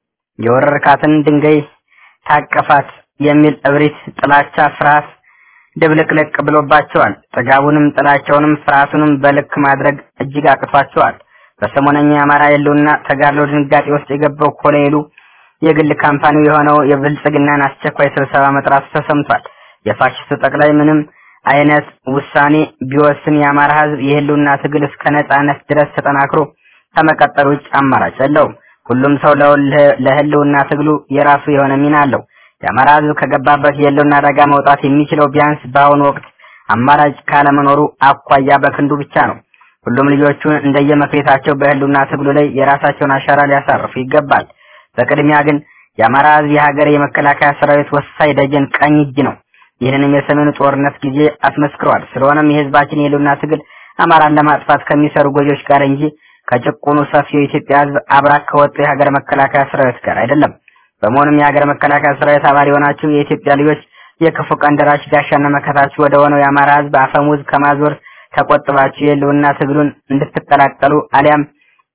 [SPEAKER 4] የወረርካትን ድንጋይ ታቀፋት የሚል እብሪት፣ ጥላቻ፣ ፍርሃት ድብልቅልቅ ብሎባቸዋል። ጥጋቡንም ጥላቸውንም ፍርሃቱንም በልክ ማድረግ እጅግ አቅቷቸዋል። በሰሞነኛ የአማራ የለውና ተጋድሎ ድንጋጤ ውስጥ የገባው ኮሎኔሉ የግል ካምፓኒው የሆነው የብልጽግናን አስቸኳይ ስብሰባ መጥራቱ ተሰምቷል። የፋሽስቱ ጠቅላይ ምንም አይነት ውሳኔ ቢወስን የአማራ ህዝብ የህልውና ትግል እስከ ነጻነት ድረስ ተጠናክሮ ከመቀጠል ውጭ አማራጭ የለውም። ሁሉም ሰው ለህልውና ትግሉ የራሱ የሆነ ሚና አለው። የአማራ ህዝብ ከገባበት የህልውና አደጋ መውጣት የሚችለው ቢያንስ በአሁኑ ወቅት አማራጭ ካለመኖሩ አኳያ በክንዱ ብቻ ነው። ሁሉም ልጆቹ እንደየመክሌታቸው በህልውና ትግሉ ላይ የራሳቸውን አሻራ ሊያሳርፉ ይገባል። በቅድሚያ ግን የአማራ ህዝብ የሀገር የመከላከያ ሰራዊት ወሳኝ ደጀን ቀኝ እጅ ነው። ይህንንም የሰሜኑ ጦርነት ጊዜ አስመስክሯል። ስለሆነም የህዝባችን የህልውና ትግል አማራን ለማጥፋት ከሚሰሩ ጎጆች ጋር እንጂ ከጭቁኑ ሰፊው የኢትዮጵያ ህዝብ አብራክ ከወጡ የሀገር መከላከያ ሰራዊት ጋር አይደለም። በመሆኑም የሀገር መከላከያ ሰራዊት አባል የሆናችሁ የኢትዮጵያ ልጆች የክፉ ቀን ደራሽ ጋሻና መከታችሁ ወደ ሆነው የአማራ ህዝብ አፈሙዝ ከማዞር ተቆጥባችሁ የህልውና ትግሉን እንድትቀላቀሉ አሊያም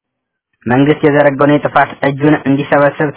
[SPEAKER 4] መንግስት የዘረጋውን የጥፋት እጁን እንዲሰበስብ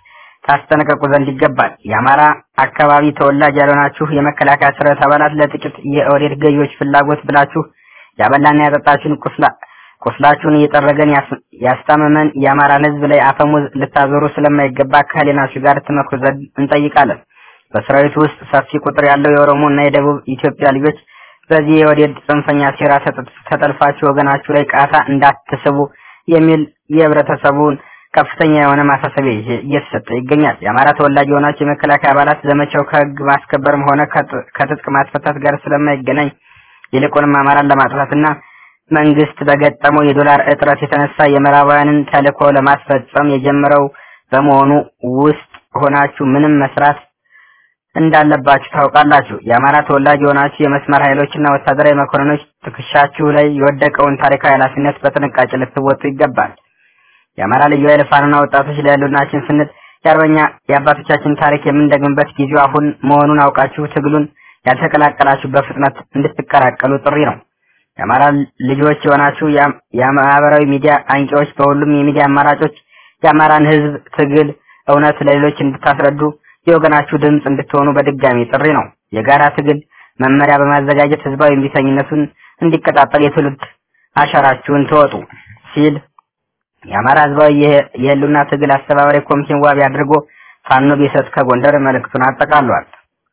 [SPEAKER 4] ታስጠነቀቁ ዘንድ ይገባል። የአማራ አካባቢ ተወላጅ ያልሆናችሁ የመከላከያ ሰራዊት አባላት ለጥቂት የኦህዴድ ገዢዎች ፍላጎት ብላችሁ ያበላና ያጠጣችሁን ቁስላ ቁስላችሁን እየጠረገን ያስታመመን የአማራን ህዝብ ላይ አፈሙዝ ልታዞሩ ስለማይገባ ከህሊናችሁ ጋር ትመክሩ ዘንድ እንጠይቃለን። በሰራዊቱ ውስጥ ሰፊ ቁጥር ያለው የኦሮሞ እና የደቡብ ኢትዮጵያ ልጆች በዚህ የወዴድ ጽንፈኛ ሴራ ተጠልፋችሁ ወገናችሁ ላይ ቃታ እንዳትስቡ የሚል የህብረተሰቡን ከፍተኛ የሆነ ማሳሰቢያ እየተሰጠ ይገኛል። የአማራ ተወላጅ የሆናቸው የመከላከያ አባላት ዘመቻው ከህግ ማስከበርም ሆነ ከትጥቅ ማስፈታት ጋር ስለማይገናኝ ይልቁንም አማራን ለማጥፋትና መንግስት በገጠመው የዶላር እጥረት የተነሳ የምዕራባውያንን ተልዕኮ ለማስፈጸም የጀመረው በመሆኑ ውስጥ ሆናችሁ ምንም መስራት እንዳለባችሁ ታውቃላችሁ። የአማራ ተወላጅ የሆናችሁ የመስመር ኃይሎችና ወታደራዊ መኮንኖች ትከሻችሁ ላይ የወደቀውን ታሪካዊ ኃላፊነት በጥንቃቄ ልትወጡ ይገባል። የአማራ ልዩ ኃይል ፋኖና ወጣቶች ለህልውናችን ስንል የአርበኛ የአባቶቻችን ታሪክ የምንደግምበት ጊዜው አሁን መሆኑን አውቃችሁ ትግሉን ያልተቀላቀላችሁ በፍጥነት እንድትቀላቀሉ ጥሪ ነው። የአማራ ልጆች የሆናችሁ የማህበራዊ ሚዲያ አንቂዎች በሁሉም የሚዲያ አማራጮች የአማራን ህዝብ ትግል እውነት ለሌሎች እንድታስረዱ የወገናችሁ ድምፅ እንድትሆኑ በድጋሚ ጥሪ ነው። የጋራ ትግል መመሪያ በማዘጋጀት ህዝባዊ እምቢተኝነቱን እንዲቀጣጠል የትውልድ አሻራችሁን ተወጡ ሲል የአማራ ህዝባዊ የህልውና ትግል አስተባባሪ ኮሚቴን ዋቢ አድርጎ ፋኖ ቢሰጥ ከጎንደር መልእክቱን አጠቃሏል።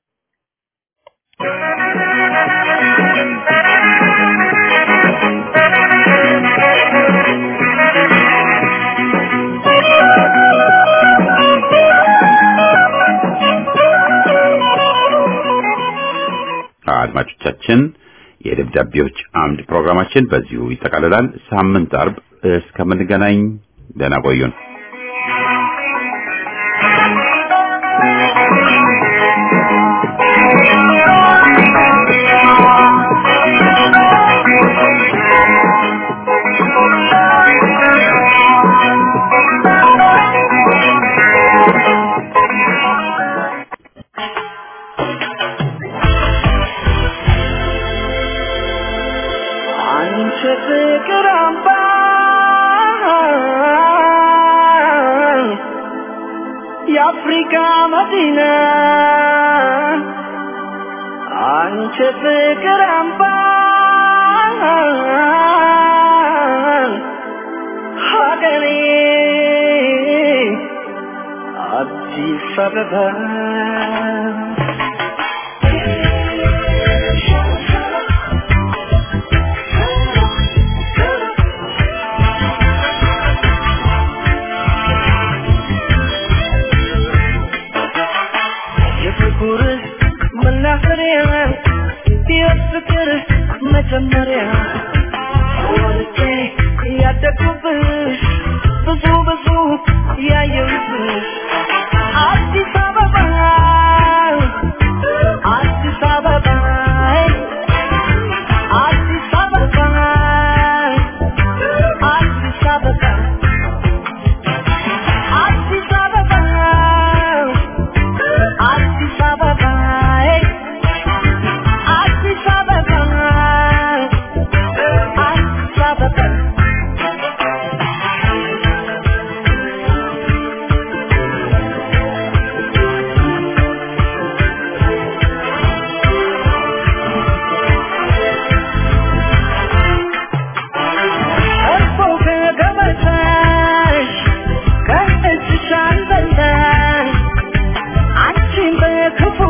[SPEAKER 3] አድማጮቻችን የደብዳቤዎች አምድ ፕሮግራማችን በዚሁ ይጠቃልላል። ሳምንት አርብ እስከምንገናኝ ደህና ቆዩን።
[SPEAKER 2] አንቺ ፍቅር አምባ የአፍሪካ መዲና አንቺ ፍቅር አምባ ሀገሬ አዲስ አበባ የፍቅር መናኸሪያ የፍቅር መጀመሪያ ወልጄ ያደግኩብሽ ብዙ ብዙ ያየሁብሽ አዲስ አበባ አዲስ አበባ አዲስ አበባ አዲስ አበባ አዲስ አበባ አዲስ አበባ አዲስ አበባ አዲስ አበባ እርፎ ከገበታሽ ከእጅሽ አልበላሽ አንቺን በክፉ